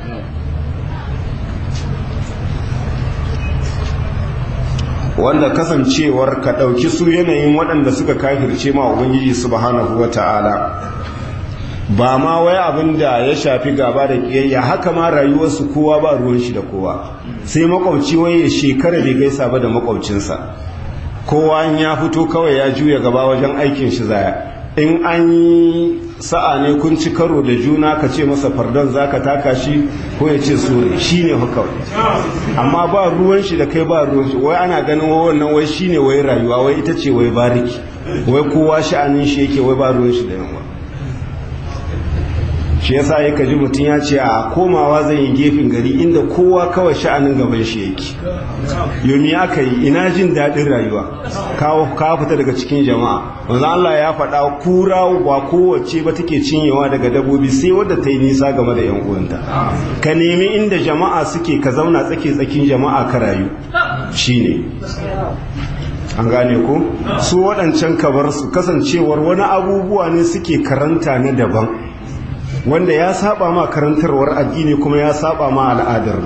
wanda kasancewar ka ɗauki su yanayin waɗanda suka kafirce ma ubangiji subhanahu wata'ala ba ma wai abin da ya shafi gaba da ƙiyayya haka ma rayuwarsu kowa ba ruwan shi da kowa sai makwabci wai ya shekara bai gaisa ba da makwabcinsa kowa ya fito kawai ya juya gaba wajen aikin shi zaya in an yi sa'a ne kun ci karo da juna ka ce masa fardon za ka taka shi ko ya ce sore shi ne kawai amma ba ruwan shi da kai ba ruwan shi wai ana ganin wannan wai shi ne wai rayuwa wai ita ce wai bariki wai kowa sha'anin shi yake wai ba ruwan shi da yawa shi yasa ya kaji mutum ya ce a komawa zai yi gefen gari inda kowa kawai sha'anin gaban shi yake yomi aka yi ina jin daɗin rayuwa kawo ka fita daga cikin jama'a wanzu Allah ya faɗa kura ba kowace ba take cinyewa daga dabobi sai wadda ta yi nisa game da 'yan uwanta ka nemi inda jama'a suke ka zauna tsake tsakin jama'a ka rayu shine an gane ko su waɗancan kabar su kasancewar wani abubuwa ne suke karanta na daban wanda ya saba ma karantarwar addini kuma ya saba ma al'adar mu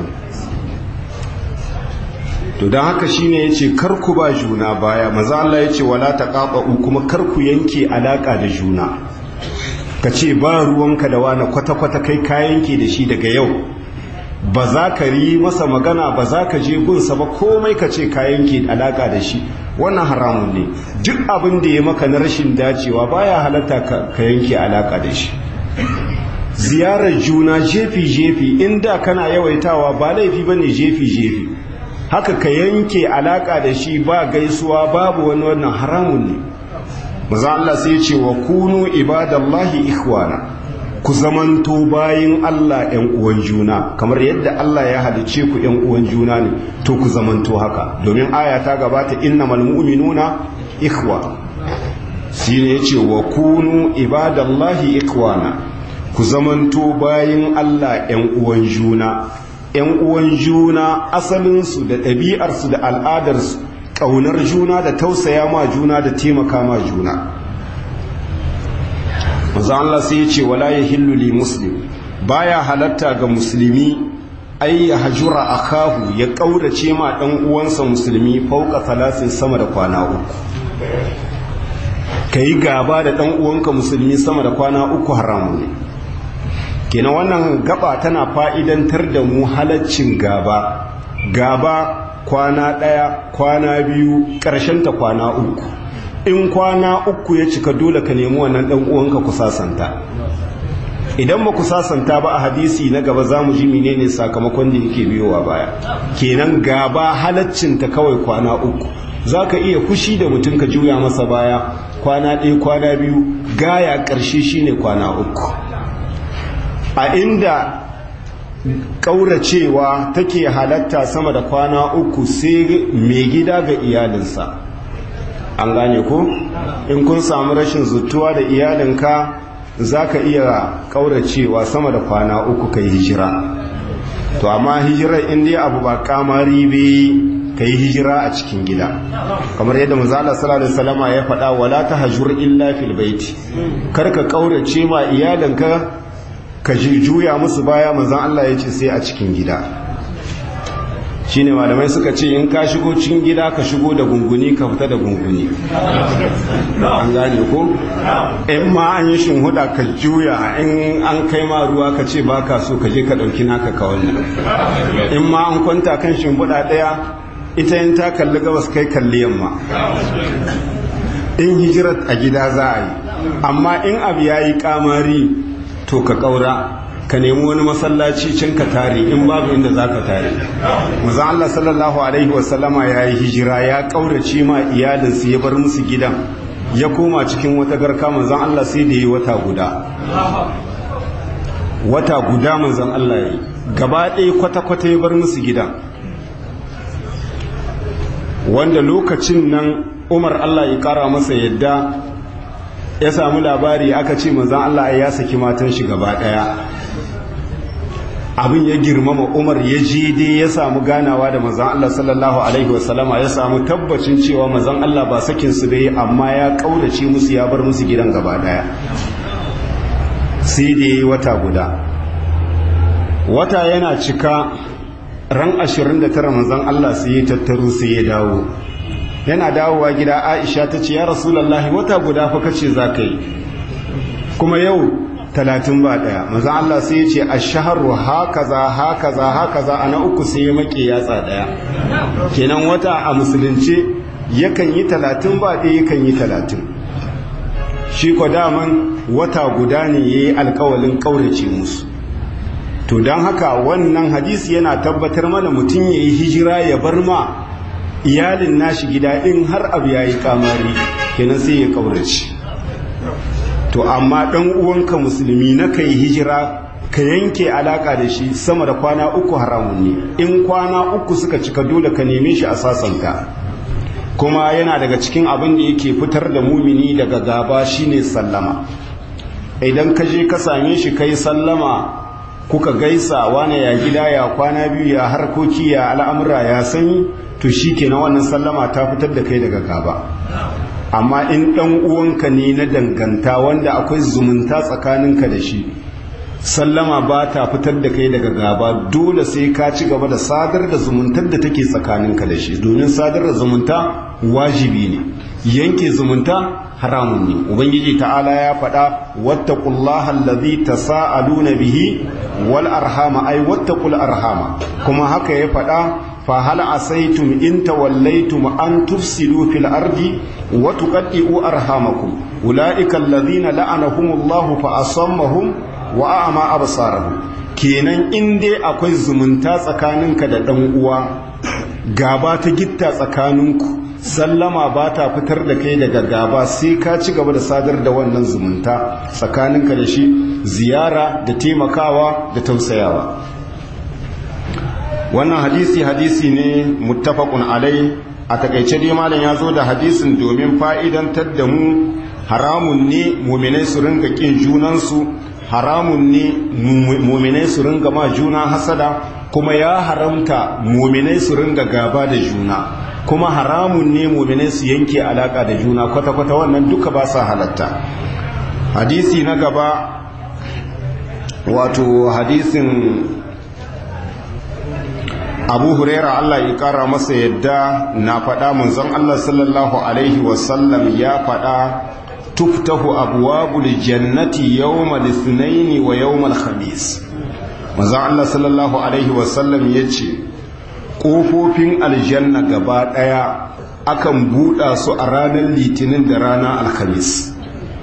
to don haka shine yace kar ku ba juna baya maza Allah yace wala taqatu kuma kar ku yanke alaka da juna kace ba ruwanka da wani kwata kwata kai ka yanke da shi daga yau ba za ka yi masa magana ba za ka je gunsa ba komai ka ce ka yanke alaka da shi wannan haramun ne duk abin da ya maka na rashin dacewa baya halatta ka yanke alaka da shi ziyarar juna jefi-jefi inda kana yawaitawa ba laifi ba ne jefi-jefi haka ka yanke alaka da shi ba gaisuwa babu wani wannan haramun ne maza Allah sai ce wa kunu ibadallahi ikhwana ku zamanto bayin Allah ‘yan uwan juna kamar yadda Allah ya halice ku ‘yan uwan juna ne to ku zamanto haka domin aya ta gabata innamal mu'minuna ikhwa shi ne ya ce wa kunu ibadallahi ikhwana ku zamanto bayin Allah ‘yan uwan juna, ‘yan uwan juna asalinsu da ɗabi'arsu da al'adarsu, ƙaunar juna da tausaya ma juna da taimaka ma juna. manzo Allah sai ya ce wala yahillu li muslim baya halatta ga musulmi ai ya hajura akahu ya kaurace ma dan uwansa musulmi fauka talatin sama da kwana uku kai gaba da dan uwanka musulmi sama da kwana uku haramu ne kenan wannan gaba tana fa'idantar da mu halaccin gaba gaba kwana ɗaya kwana biyu ƙarshen ta kwana uku in kwana uku ya cika dole ka nemi wannan ɗan uwanka ku sasanta idan ba ku sasanta ba a hadisi na gaba za mu ji menene sakamakon da yake biyowa baya kenan gaba halaccinta kawai kwana uku za ka iya fushi da mutum ka juya masa baya kwana ɗaya kwana biyu gaya ƙarshe shine kwana uku a inda ƙauracewa take halatta sama da kwana uku sai mai gida ga iyalinsa an gane ko in kun samu rashin zutuwa da iyalinka za ka iya ƙauracewa sama da kwana uku ka yi hijira to amma hijirar inda abu ba kamari be ka yi hijira a cikin gida kamar yadda mazala sallallahu salama ya faɗa wala ta hajjur illa fil baiti kar ka ƙaurace ma iyalinka ka juya musu baya manzan Allah ya ce sai a cikin gida shine malamai suka ce in ka shigo cikin gida ka shigo da gunguni ka fita da gunguni an gane ko in ma an yi shinhuda ka juya in an kai ma ruwa ka ce ba ka so ka je ka ɗauki naka ka wannan in ma an kwanta kan shimfiɗa ɗaya ita yin ta kalli gabas kai kalli yamma in hijirat a gida za a yi amma in abu ya yi kamari to ka ƙaura ka nemi wani masallaci can ka tare in babu inda za ka tare mazan Allah sallallahu Alaihi wasallama ya yi hijira ya ƙaurace ma iyalinsu ya bar musu gidan ya koma cikin wata garka manzan Allah sai da yi wata guda wata guda manzan Allah ya yi gaba ɗaya kwata-kwata ya bar musu gidan wanda lokacin nan umar Allah ya ƙara masa yadda ya samu labari aka ce manzan Allah ya saki matan shi gaba ɗaya abin ya girmama umar ya je dai ya samu ganawa da mazan Allah sallallahu alaihi wasallama ya samu tabbacin cewa mazan Allah ba sakin su dai amma ya kaudace musu ya bar musu gidan gaba daya sai da yi wata guda wata yana cika ran 29 mazan Allah sai ya tattaro sai ya dawo yana dawowa gida Aisha ta ce ya Rasulullahi wata guda fa kace za ka yi kuma yau talatin ba ɗaya maza Allah sai ya ce a shaharu hakaza hakaza hakaza a na uku sai ya make yatsa ɗaya kenan wata a musulunci yakan yi talatin ba ɗaya yakan yi talatin shi ko daman wata guda ne ya yi alkawalin ƙaurace musu to don haka wannan hadisi yana tabbatar mana mutum ya yi hijira ya bar ma iyalin nashi gida in har abu ya yi kamari kenan sai ya ƙaurace to amma ɗan uwanka musulmi na kai hijira ka yanke alaka da shi sama da kwana uku haramun ne in kwana uku suka cika dole ka neme shi a sasanta kuma yana daga cikin abin da yake fitar da mumini daga gaba shine sallama idan ka je ka same shi kai sallama kuka gaisa wane ya gida ya kwana biyu ya harkoki ya al'amura ya sanyi to shi kenan wannan sallama ta fitar da kai daga gaba amma in ɗan uwanka ne na danganta wanda akwai zumunta tsakaninka da shi sallama ba ta fitar da kai daga gaba dole sai ka ci gaba da sadar da zumuntar da take tsakaninka da shi domin sadar da zumunta wajibi ne yanke zumunta haramun ne ubangiji ta'ala ya faɗa wattaqullaha allazi tasaaluna bihi wal arhama ay wattaqul arhama kuma haka ya faɗa فهل عسيتم إن توليتم أن تفسدوا في الأرض وتقطعوا أرحامكم أولئك الذين لعنهم الله فأصمهم وأعمى أبصارهم kenan in dai akwai zumunta tsakaninka da ɗan uwa gaba ta gitta tsakaninku sallama ba ta fitar da kai daga gaba sai ka ci gaba da sadar da wannan zumunta tsakaninka da shi ziyara da taimakawa da tausayawa wannan hadisi hadisi ne muttafaqun alai a takaice dai malam ya zo da hadisin domin fa'idantar da mu haramun ne muminai su ringa kin junansu haramun ne muminai su ringa ma juna hasada kuma ya haramta muminai su ringa gaba da juna kuma haramun ne muminai su yanke alaka da juna kwata-kwata wannan duka ba sa halatta hadisi na gaba wato hadisin abu huraira Allah ya kara masa yadda na faɗa munzon Allah sallallahu alaihi wasallam ya faɗa tuftahu abwabul jannati yawmal ithnain wa yawmal khamis manzon Allah sallallahu alaihi wasallam yace kofofin aljanna gaba daya akan buɗa su a ranar litinin da ranar alhamis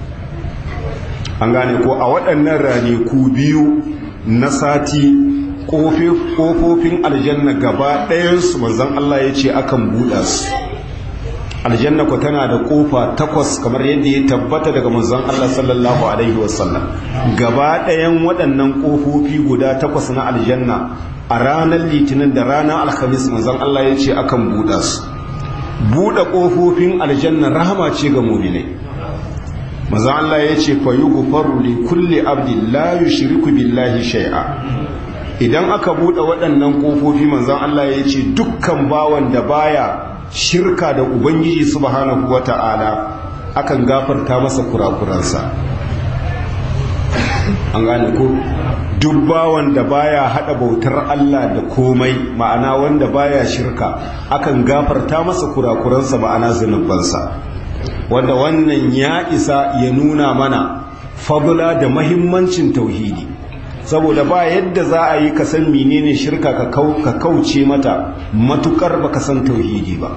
an gane ko a waɗannan ranaku biyu na sati ƙofofin aljanna gaba ɗayansu manzan Allah ya ce akan buɗa su aljanna ku tana da ƙofa takwas kamar yadda ya tabbata daga manzan Allah sallallahu alaihi wasallam gaba ɗayan waɗannan ƙofofi guda takwas na aljanna a ranar litinin da ranar alhamis manzan Allah ya ce akan buɗa su buɗe ƙofofin aljanna rahama ce ga muminai maza Allah ya ce fa yughfaru li kulli abdin la yushriku billahi shay'a idan aka buɗe waɗannan ƙofofi manzon Allah ya ce dukkan bawan da baya shirka da ubangiji subhanahu wata'ala akan gafarta masa kurakuransa an gane ko duk bawan da baya hada bautar Allah da komai ma'ana wanda baya shirka akan gafarta masa kurakuransa ma'ana zunubansa wanda wannan ya isa ya nuna mana fadula da mahimmancin tauhidi saboda ba yadda za a yi ka san menene shirka ka kauce mata matukar baka san tauhidi ba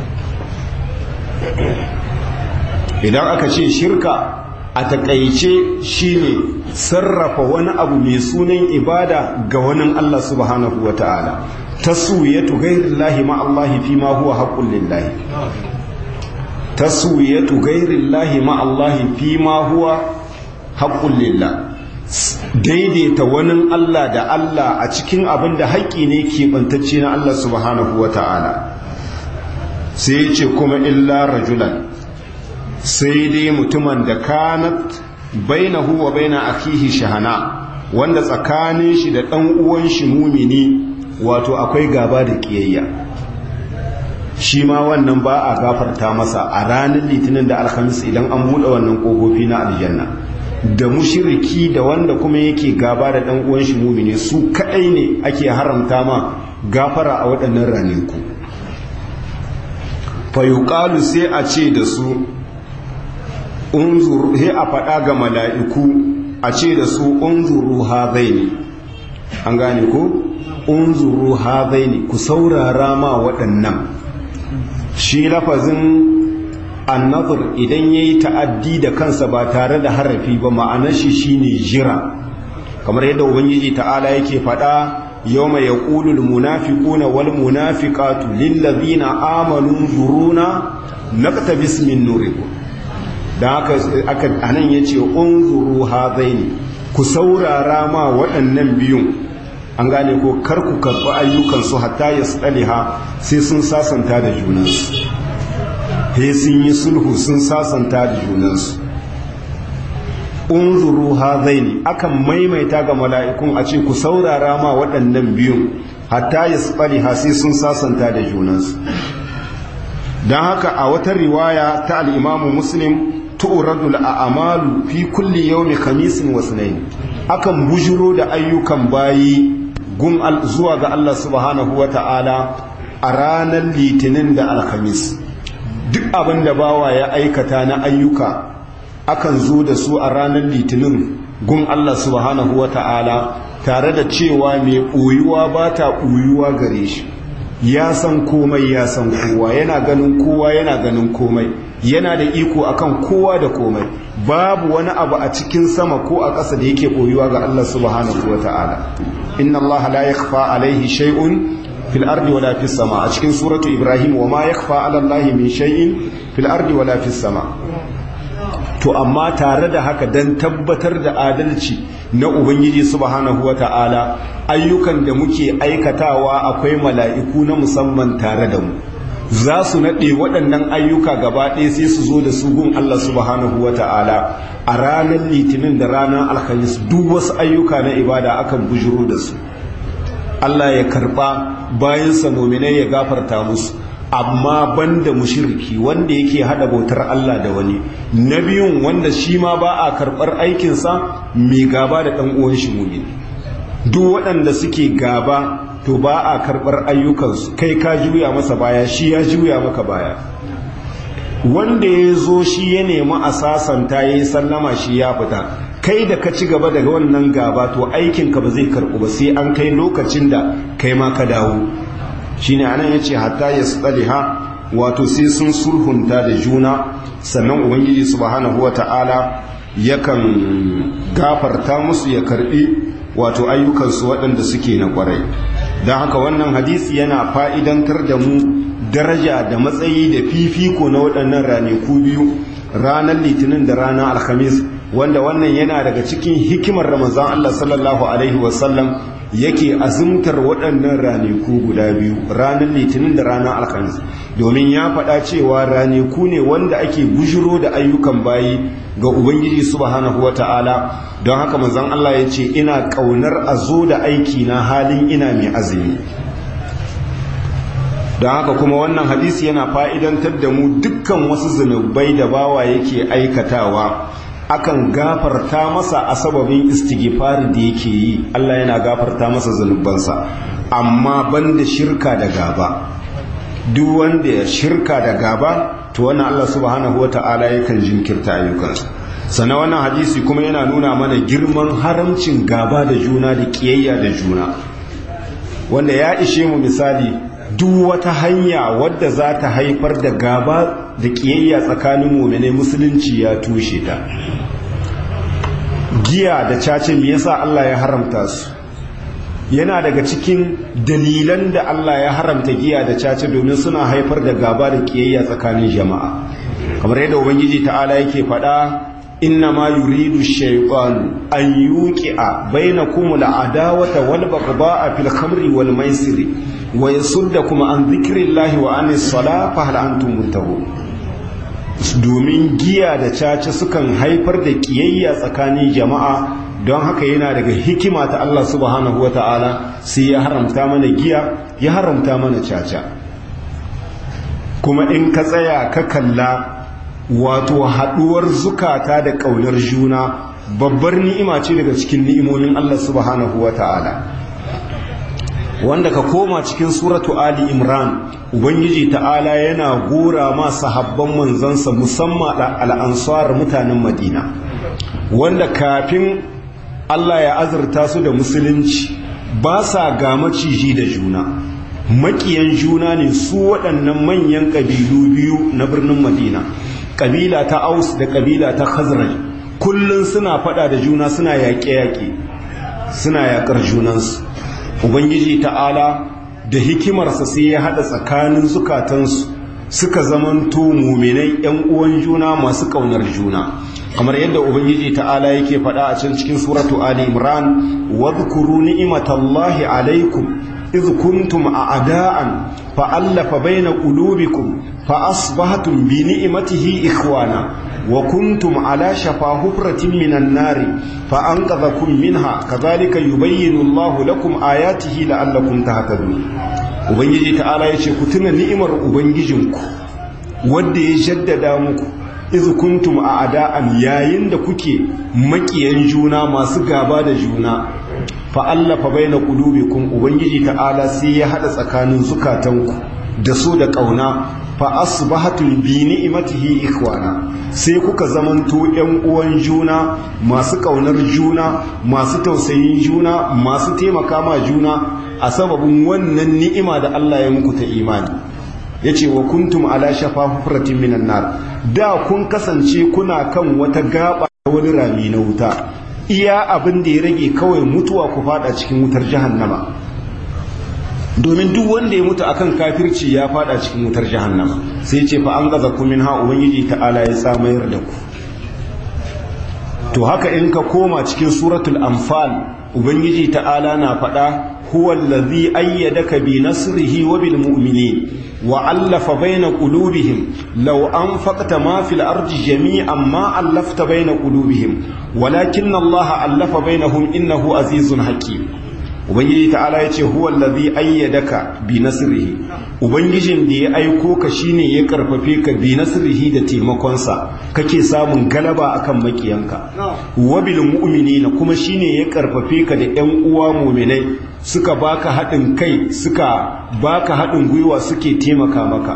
idan aka ce shirka a takaice shine sarrafa wani abu mai sunan ibada ga wani Allah subhanahu wa ta'ala taswiyatu ghairillahi ma Allah fi ma huwa haqqul lillahi taswiyatu ghairillahi ma Allah fi ma huwa haqqul lillah daidaita wani Allah da Allah a cikin abin da haƙƙi ne keɓantacce na Allah subhanahu wa ta'ala sai ya ce kuma illa rajulan sai dai mutumin da kanat bainahu wa baina akihi shahana wanda tsakanin shi da ɗan uwan shi mumini wato akwai gaba da ƙiyayya shi ma wannan ba a gafarta masa a ranar litinin da alhamis idan an buɗe wannan ƙofofi na aljanna da mushiriki da wanda kuma yake gaba da ɗan uwan shi mumini su kaɗai ne ake haramta ma gafara a waɗannan ranaku fayuƙalu sai a ce da su unzuru he a faɗa ga mala'iku a ce da su unzuru hazaini an gane ko unzuru hazaini ku saurara ma waɗannan shi lafazin annazur idan ya yi ta'addi da kansa ba tare da harafi ba ma'anar shi shine jira kamar yadda ubangiji ta'ala yake faɗa yau mai ya ƙulul munafiƙuna wal munafiƙatu lillazina amanu zuruna naqta bismin nurikum da haka aka anan yace unzuru hadaini ku saurara ma waɗannan biyun an gane ko kar ku karɓi ayyukansu hatta yasdaliha sai sun sasanta da junansu he sun yi sulhu sun sasanta da junansu unzuru hadaini akan maimaita ga mala'ikun a ce ku saurara ma waɗannan biyun hatta yasdaliha sai sun sasanta da junansu don haka a wata riwaya ta al'imamu muslim tu'radu al'amalu fi kulli yawmi khamisin wa sunayn akan bujuro da ayyukan bayi gun zuwa ga Allah subhanahu wa ta'ala a ranar litinin da alhamis duk abin da bawa ya aikata na ayyuka akan zo da su a ranar litinin gun Allah subhanahu wa ta'ala tare da cewa mai ɓoyuwa ba ta ɓoyuwa gare shi ya san komai ya san kowa yana ganin kowa yana ganin komai yana da iko akan kowa da komai babu wani abu a cikin sama ko a ƙasa da yake ɓoyuwa ga Allah subhanahu wa ta'ala inna Allah la yakhfa alaihi shay'un fil ardi wala fis sama a cikin suratu ibrahim wa ma yakhfa ala Allah min shay'in fil ardi wala fis sama to amma tare da haka dan tabbatar da adalci na ubangiji subhanahu wa ta'ala ayyukan da muke aikatawa akwai mala'iku na musamman tare da mu za su naɗe waɗannan ayyuka gaba ɗaya sai su zo da su gun Allah subhanahu wa ta'ala a ranar litinin da ranar alhamis duk wasu ayyuka na ibada akan bujiro da su Allah ya karɓa bayan mominai ya gafarta musu amma banda mushriki wanda yake hada bautar Allah da wani na biyun wanda shi ma ba a karɓar aikinsa mai gaba da ɗan uwan shi mumini duk waɗanda suke gaba to ba a karɓar ayyukansu kai ka juya masa baya shi ya juya maka baya wanda ya zo shi ya nemi a sasanta ya yi sallama shi ya fita kai da ka ci gaba daga wannan gaba to aikinka ba zai karɓu ba sai an kai lokacin da kai ma ka dawo shine anan ya ce hatta ya tsaliha wato sai sun sulhunta da juna sannan ubangiji subhanahu wa ta'ala yakan gafarta musu ya karɓi wato ayyukansu waɗanda suke na ƙwarai don haka wannan hadisi yana fa'idantar da mu daraja da matsayi da fifiko na waɗannan ranaku biyu ranar litinin da ranar alhamis wanda wannan yana daga cikin hikimar ramazan Allah sallallahu Alaihi wasallam yake azumtar waɗannan ranaku guda biyu ranar litinin da ranar alhamis domin ya faɗa cewa ranaku ne wanda ake bujiro da ayyukan bayi ga ubangiji subhanahu wa ta'ala don haka manzon Allah ya ce ina ƙaunar a zo da aiki na halin ina mai azumi don haka kuma wannan hadisi yana fa'idantar da mu dukkan wasu zunubai da bawa yake aikatawa akan gafarta masa a sababin istighfari da yake yi Allah yana gafarta masa zunubansa amma banda shirka da gaba duk wanda ya shirka da gaba to wannan Allah subhanahu wata'ala yakan jinkirta ayyukansa sannan wannan hadisi kuma yana nuna mana girman haramcin gaba da juna da kiyayya da juna wanda ya ishe mu misali duk wata hanya wadda za ta haifar da gaba da kiyayya tsakanin mu'mine musulunci ya tushe ta giya da cace me yasa Allah ya haramta su yana daga cikin dalilan da Allah ya haramta giya da cace domin suna haifar da gaba da kiyayya tsakanin jama'a kamar yadda ubangiji ta'ala yake faɗa إنما يريد الشيطان أن يوقع بينكم العداوة والبغضاء في الخمر والميسر ويصدكم عن ذكر الله وعن الصلاة فهل أنتم منتهون domin giya da caca sukan haifar da kiyayya tsakanin jama'a don haka yana daga hikima ta Allah subhanahu wa ta'ala sai ya haramta mana giya ya haramta mana caca kuma in ka tsaya ka kalla wato haɗuwar zukata da ƙaunar juna babbar ni'ima ce daga cikin ni'imomin Allah subhanahu wa ta'ala wanda ka koma cikin suratu Ali Imran Ubangiji ta'ala yana gora ma sahabban manzansa musamman al'ansar mutanen Madina wanda kafin Allah ya azurta su da musulunci ba sa ga maciji da juna makiyan juna ne su waɗannan manyan ƙabilu biyu na birnin Madina kabila ta aus da kabila ta khazraj kullun suna fada da juna suna yaƙe-yaƙe suna yaƙar junansu ubangiji ta'ala da hikimarsa sai ya haɗa tsakanin zukatansu suka zamanto muminai yan uwan juna masu ƙaunar juna kamar yadda ubangiji ta'ala yake faɗa a can cikin suratu ali imran wadhkuru ni'matallahi alaikum iz kuntum a'da'an fa'allafa baina qulubikum فأصبحتم بنعمته إخوانا وكنتم على شفا حفرة من النار فأنقذكم منها كذلك يبين الله لكم آياته لعلكم تهتدون ubangiji ta'ala ya ce ku tuna ni'imar ubangijinku wadda ya jaddada muku iz kuntum a ada'an yayin da kuke makiyan juna masu gaba da juna fa allafa baina qulubikum ubangiji ta'ala sai ya hada tsakanin zukatanku da so da kauna fa asbahatum bi ni'matihi ikhwana sai kuka zamanto ƴan uwan juna masu kaunar juna masu tausayin juna masu taimaka ma juna a sababin wannan ni'ima da Allah ya muku ta imani yace wa kuntum ala shafa hufratin minan nar da kun kasance kuna kan wata gaba wani rami na wuta iya abin da ya rage kawai mutuwa ku fada cikin wutar jahannama domin duk wanda ya mutu akan kafirci ya fada cikin wutar jahannama sai ce fa an gaza ku min ha ubangiji ta'ala ya tsamayar da ku to haka in ka koma cikin suratul anfal ubangiji ta'ala na faɗa huwa allazi ayyadaka bi nasrihi wa bil mu'minin wa allafa baina qulubihim law anfaqta ma fil ardi jami'an ma allafta baina qulubihim walakinna allaha allafa bainahum innahu azizun hakim ubangiji ta'ala ya ce huwa allazi ayyadaka bi nasrihi ubangijin da ya aiko ka shine ya karfafe ka bi nasrihi da taimakonsa kake samun galaba akan makiyanka wa bil mu'minina kuma shine ya karfafe ka da ƴan uwa mu'minai suka baka haɗin kai suka baka haɗin gwiwa suke taimaka maka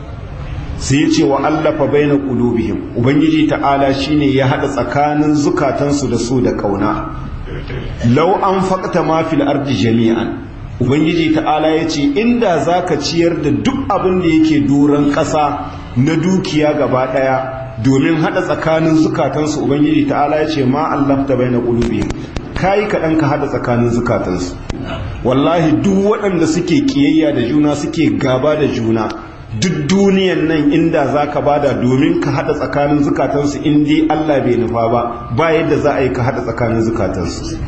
sai ce wa allafa baina qulubihim ubangiji ta'ala shine ya hada tsakanin zukatansu da su da kauna law an faqta ma fil ardi jami'an ubangiji ta'ala yace inda zaka ciyar da duk abin da yake doran ƙasa na dukiya gaba daya domin hada tsakanin zukatansu ubangiji ta'ala yace ma allafta baina qulubihim kai kaɗan ka hada tsakanin zukatansu wallahi duk waɗanda suke kiyayya da juna suke gaba da juna duk duniyan nan inda za ka bada domin ka haɗa tsakanin zukatansu in dai Allah bai nufa ba ba yadda za a yi ka haɗa tsakanin zukatansu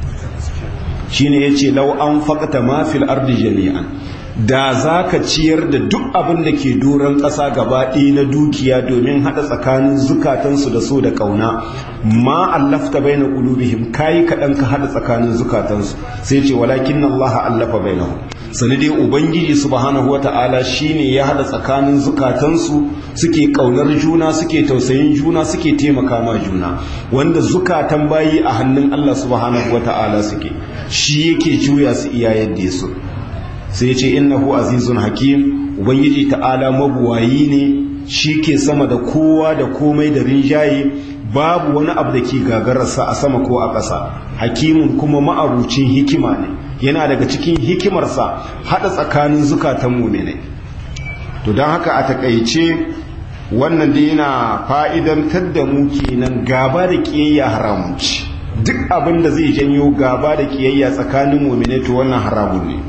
shi ne ya ce lau an faƙata mafil ardi jami'an da za ka ciyar da duk abin da ke doron ƙasa gaba ɗaya na dukiya domin haɗa tsakanin zukatansu da so da ƙauna ma allafta bai na ƙulubihim kayi kaɗan ka haɗa tsakanin zukatansu sai ce walakin Allah allafa bai sani dai ubangiji subhanahu wata'ala shine ya hada tsakanin zukatansu suke kaunar juna suke tausayin juna suke taimaka ma juna wanda zukatan bayi a hannun Allah subhanahu wata'ala suke shi yake juya su iya yadda su sai ce innahu azizun hakim ubangiji ta'ala mabuwayi ne shi ke sama da kowa da komai da rinjaye babu wani abu da ke gagararsa a sama ko a ƙasa hakimun kuma ma'abucin hikima ne yana daga cikin hikimarsa haɗa tsakanin zukatan muminai to don haka a takaice wannan da yana fa'idantar da mu kenan gaba da ƙiyayya haramun ci duk abin da zai janyo gaba da ƙiyayya tsakanin muminai to wannan haramun ne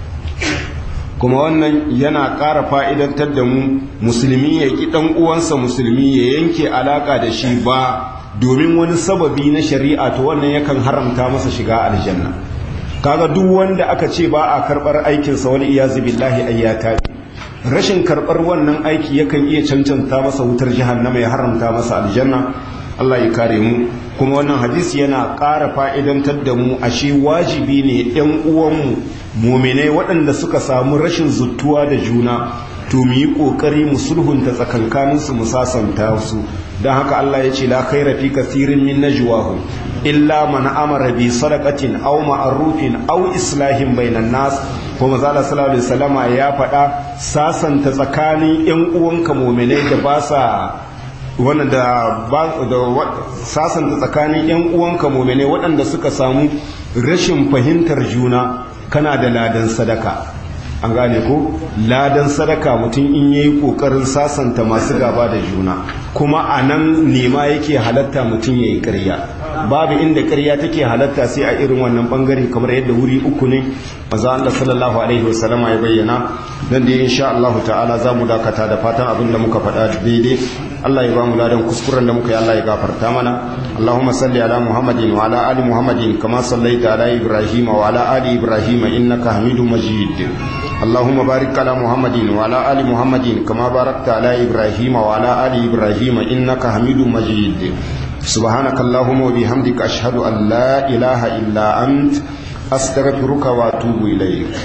kuma wannan yana ƙara fa'idantar da mu musulmi ya ƙi ɗan uwansa musulmi ya yanke alaƙa da shi ba domin wani sababi na shari'a to wannan yakan haramta masa shiga aljanna kaga duk wanda aka ce ba a karɓar aikinsa wani iyazu billahi ayyata rashin karɓar wannan aiki yakan iya cancanta masa wutar jahannama ya haramta masa aljanna Allah ya kare mu kuma wannan hadisi yana ƙara fa'idantar da mu ashe wajibi ne ‘yan uwanmu muminai waɗanda suka samu rashin zuttuwa da juna to mu yi ƙoƙari mu sulhunta tsakankaninsu mu sasanta su don haka Allah ya ce la khaira fi kasirin min najwahum illa man amara bi sadaqatin aw ma'rufin aw islahin bainan nas kuma zalla sallallahu alaihi wasallama ya faɗa sasanta tsakanin ‘yan uwanka muminai da ba sa wannan da sasanta tsakanin 'yan uwanka momene waɗanda suka samu rashin fahimtar juna kana da ladan sadaka an gane ko ladan sadaka mutum in yayi kokarin sasanta masu gaba da juna kuma a nan nema yake halatta mutum yayi ƙarya babu inda ƙarya take halatta sai a irin wannan bangare kamar yadda wuri uku ne maza Allah sallallahu alaihi wasallama ya bayyana dan da insha Allah ta'ala za mu dakata da fatan abin da muka faɗa daidai Allah ya ba mu ladan kuskuren da muka yi Allah ya gafarta mana Allahumma salli ala Muhammadin wa ala ali Muhammadin kama sallaita ala Ibrahim wa ala ali Ibrahim innaka Hamidum Majid اللهم بارك على محمد وعلى آل محمد كما باركت على إبراهيم وعلى آل إبراهيم إنك حميد مجيد سبحانك اللهم وبحمدك أشهد أن لا إله إلا أنت أستغفرك وأتوب إليك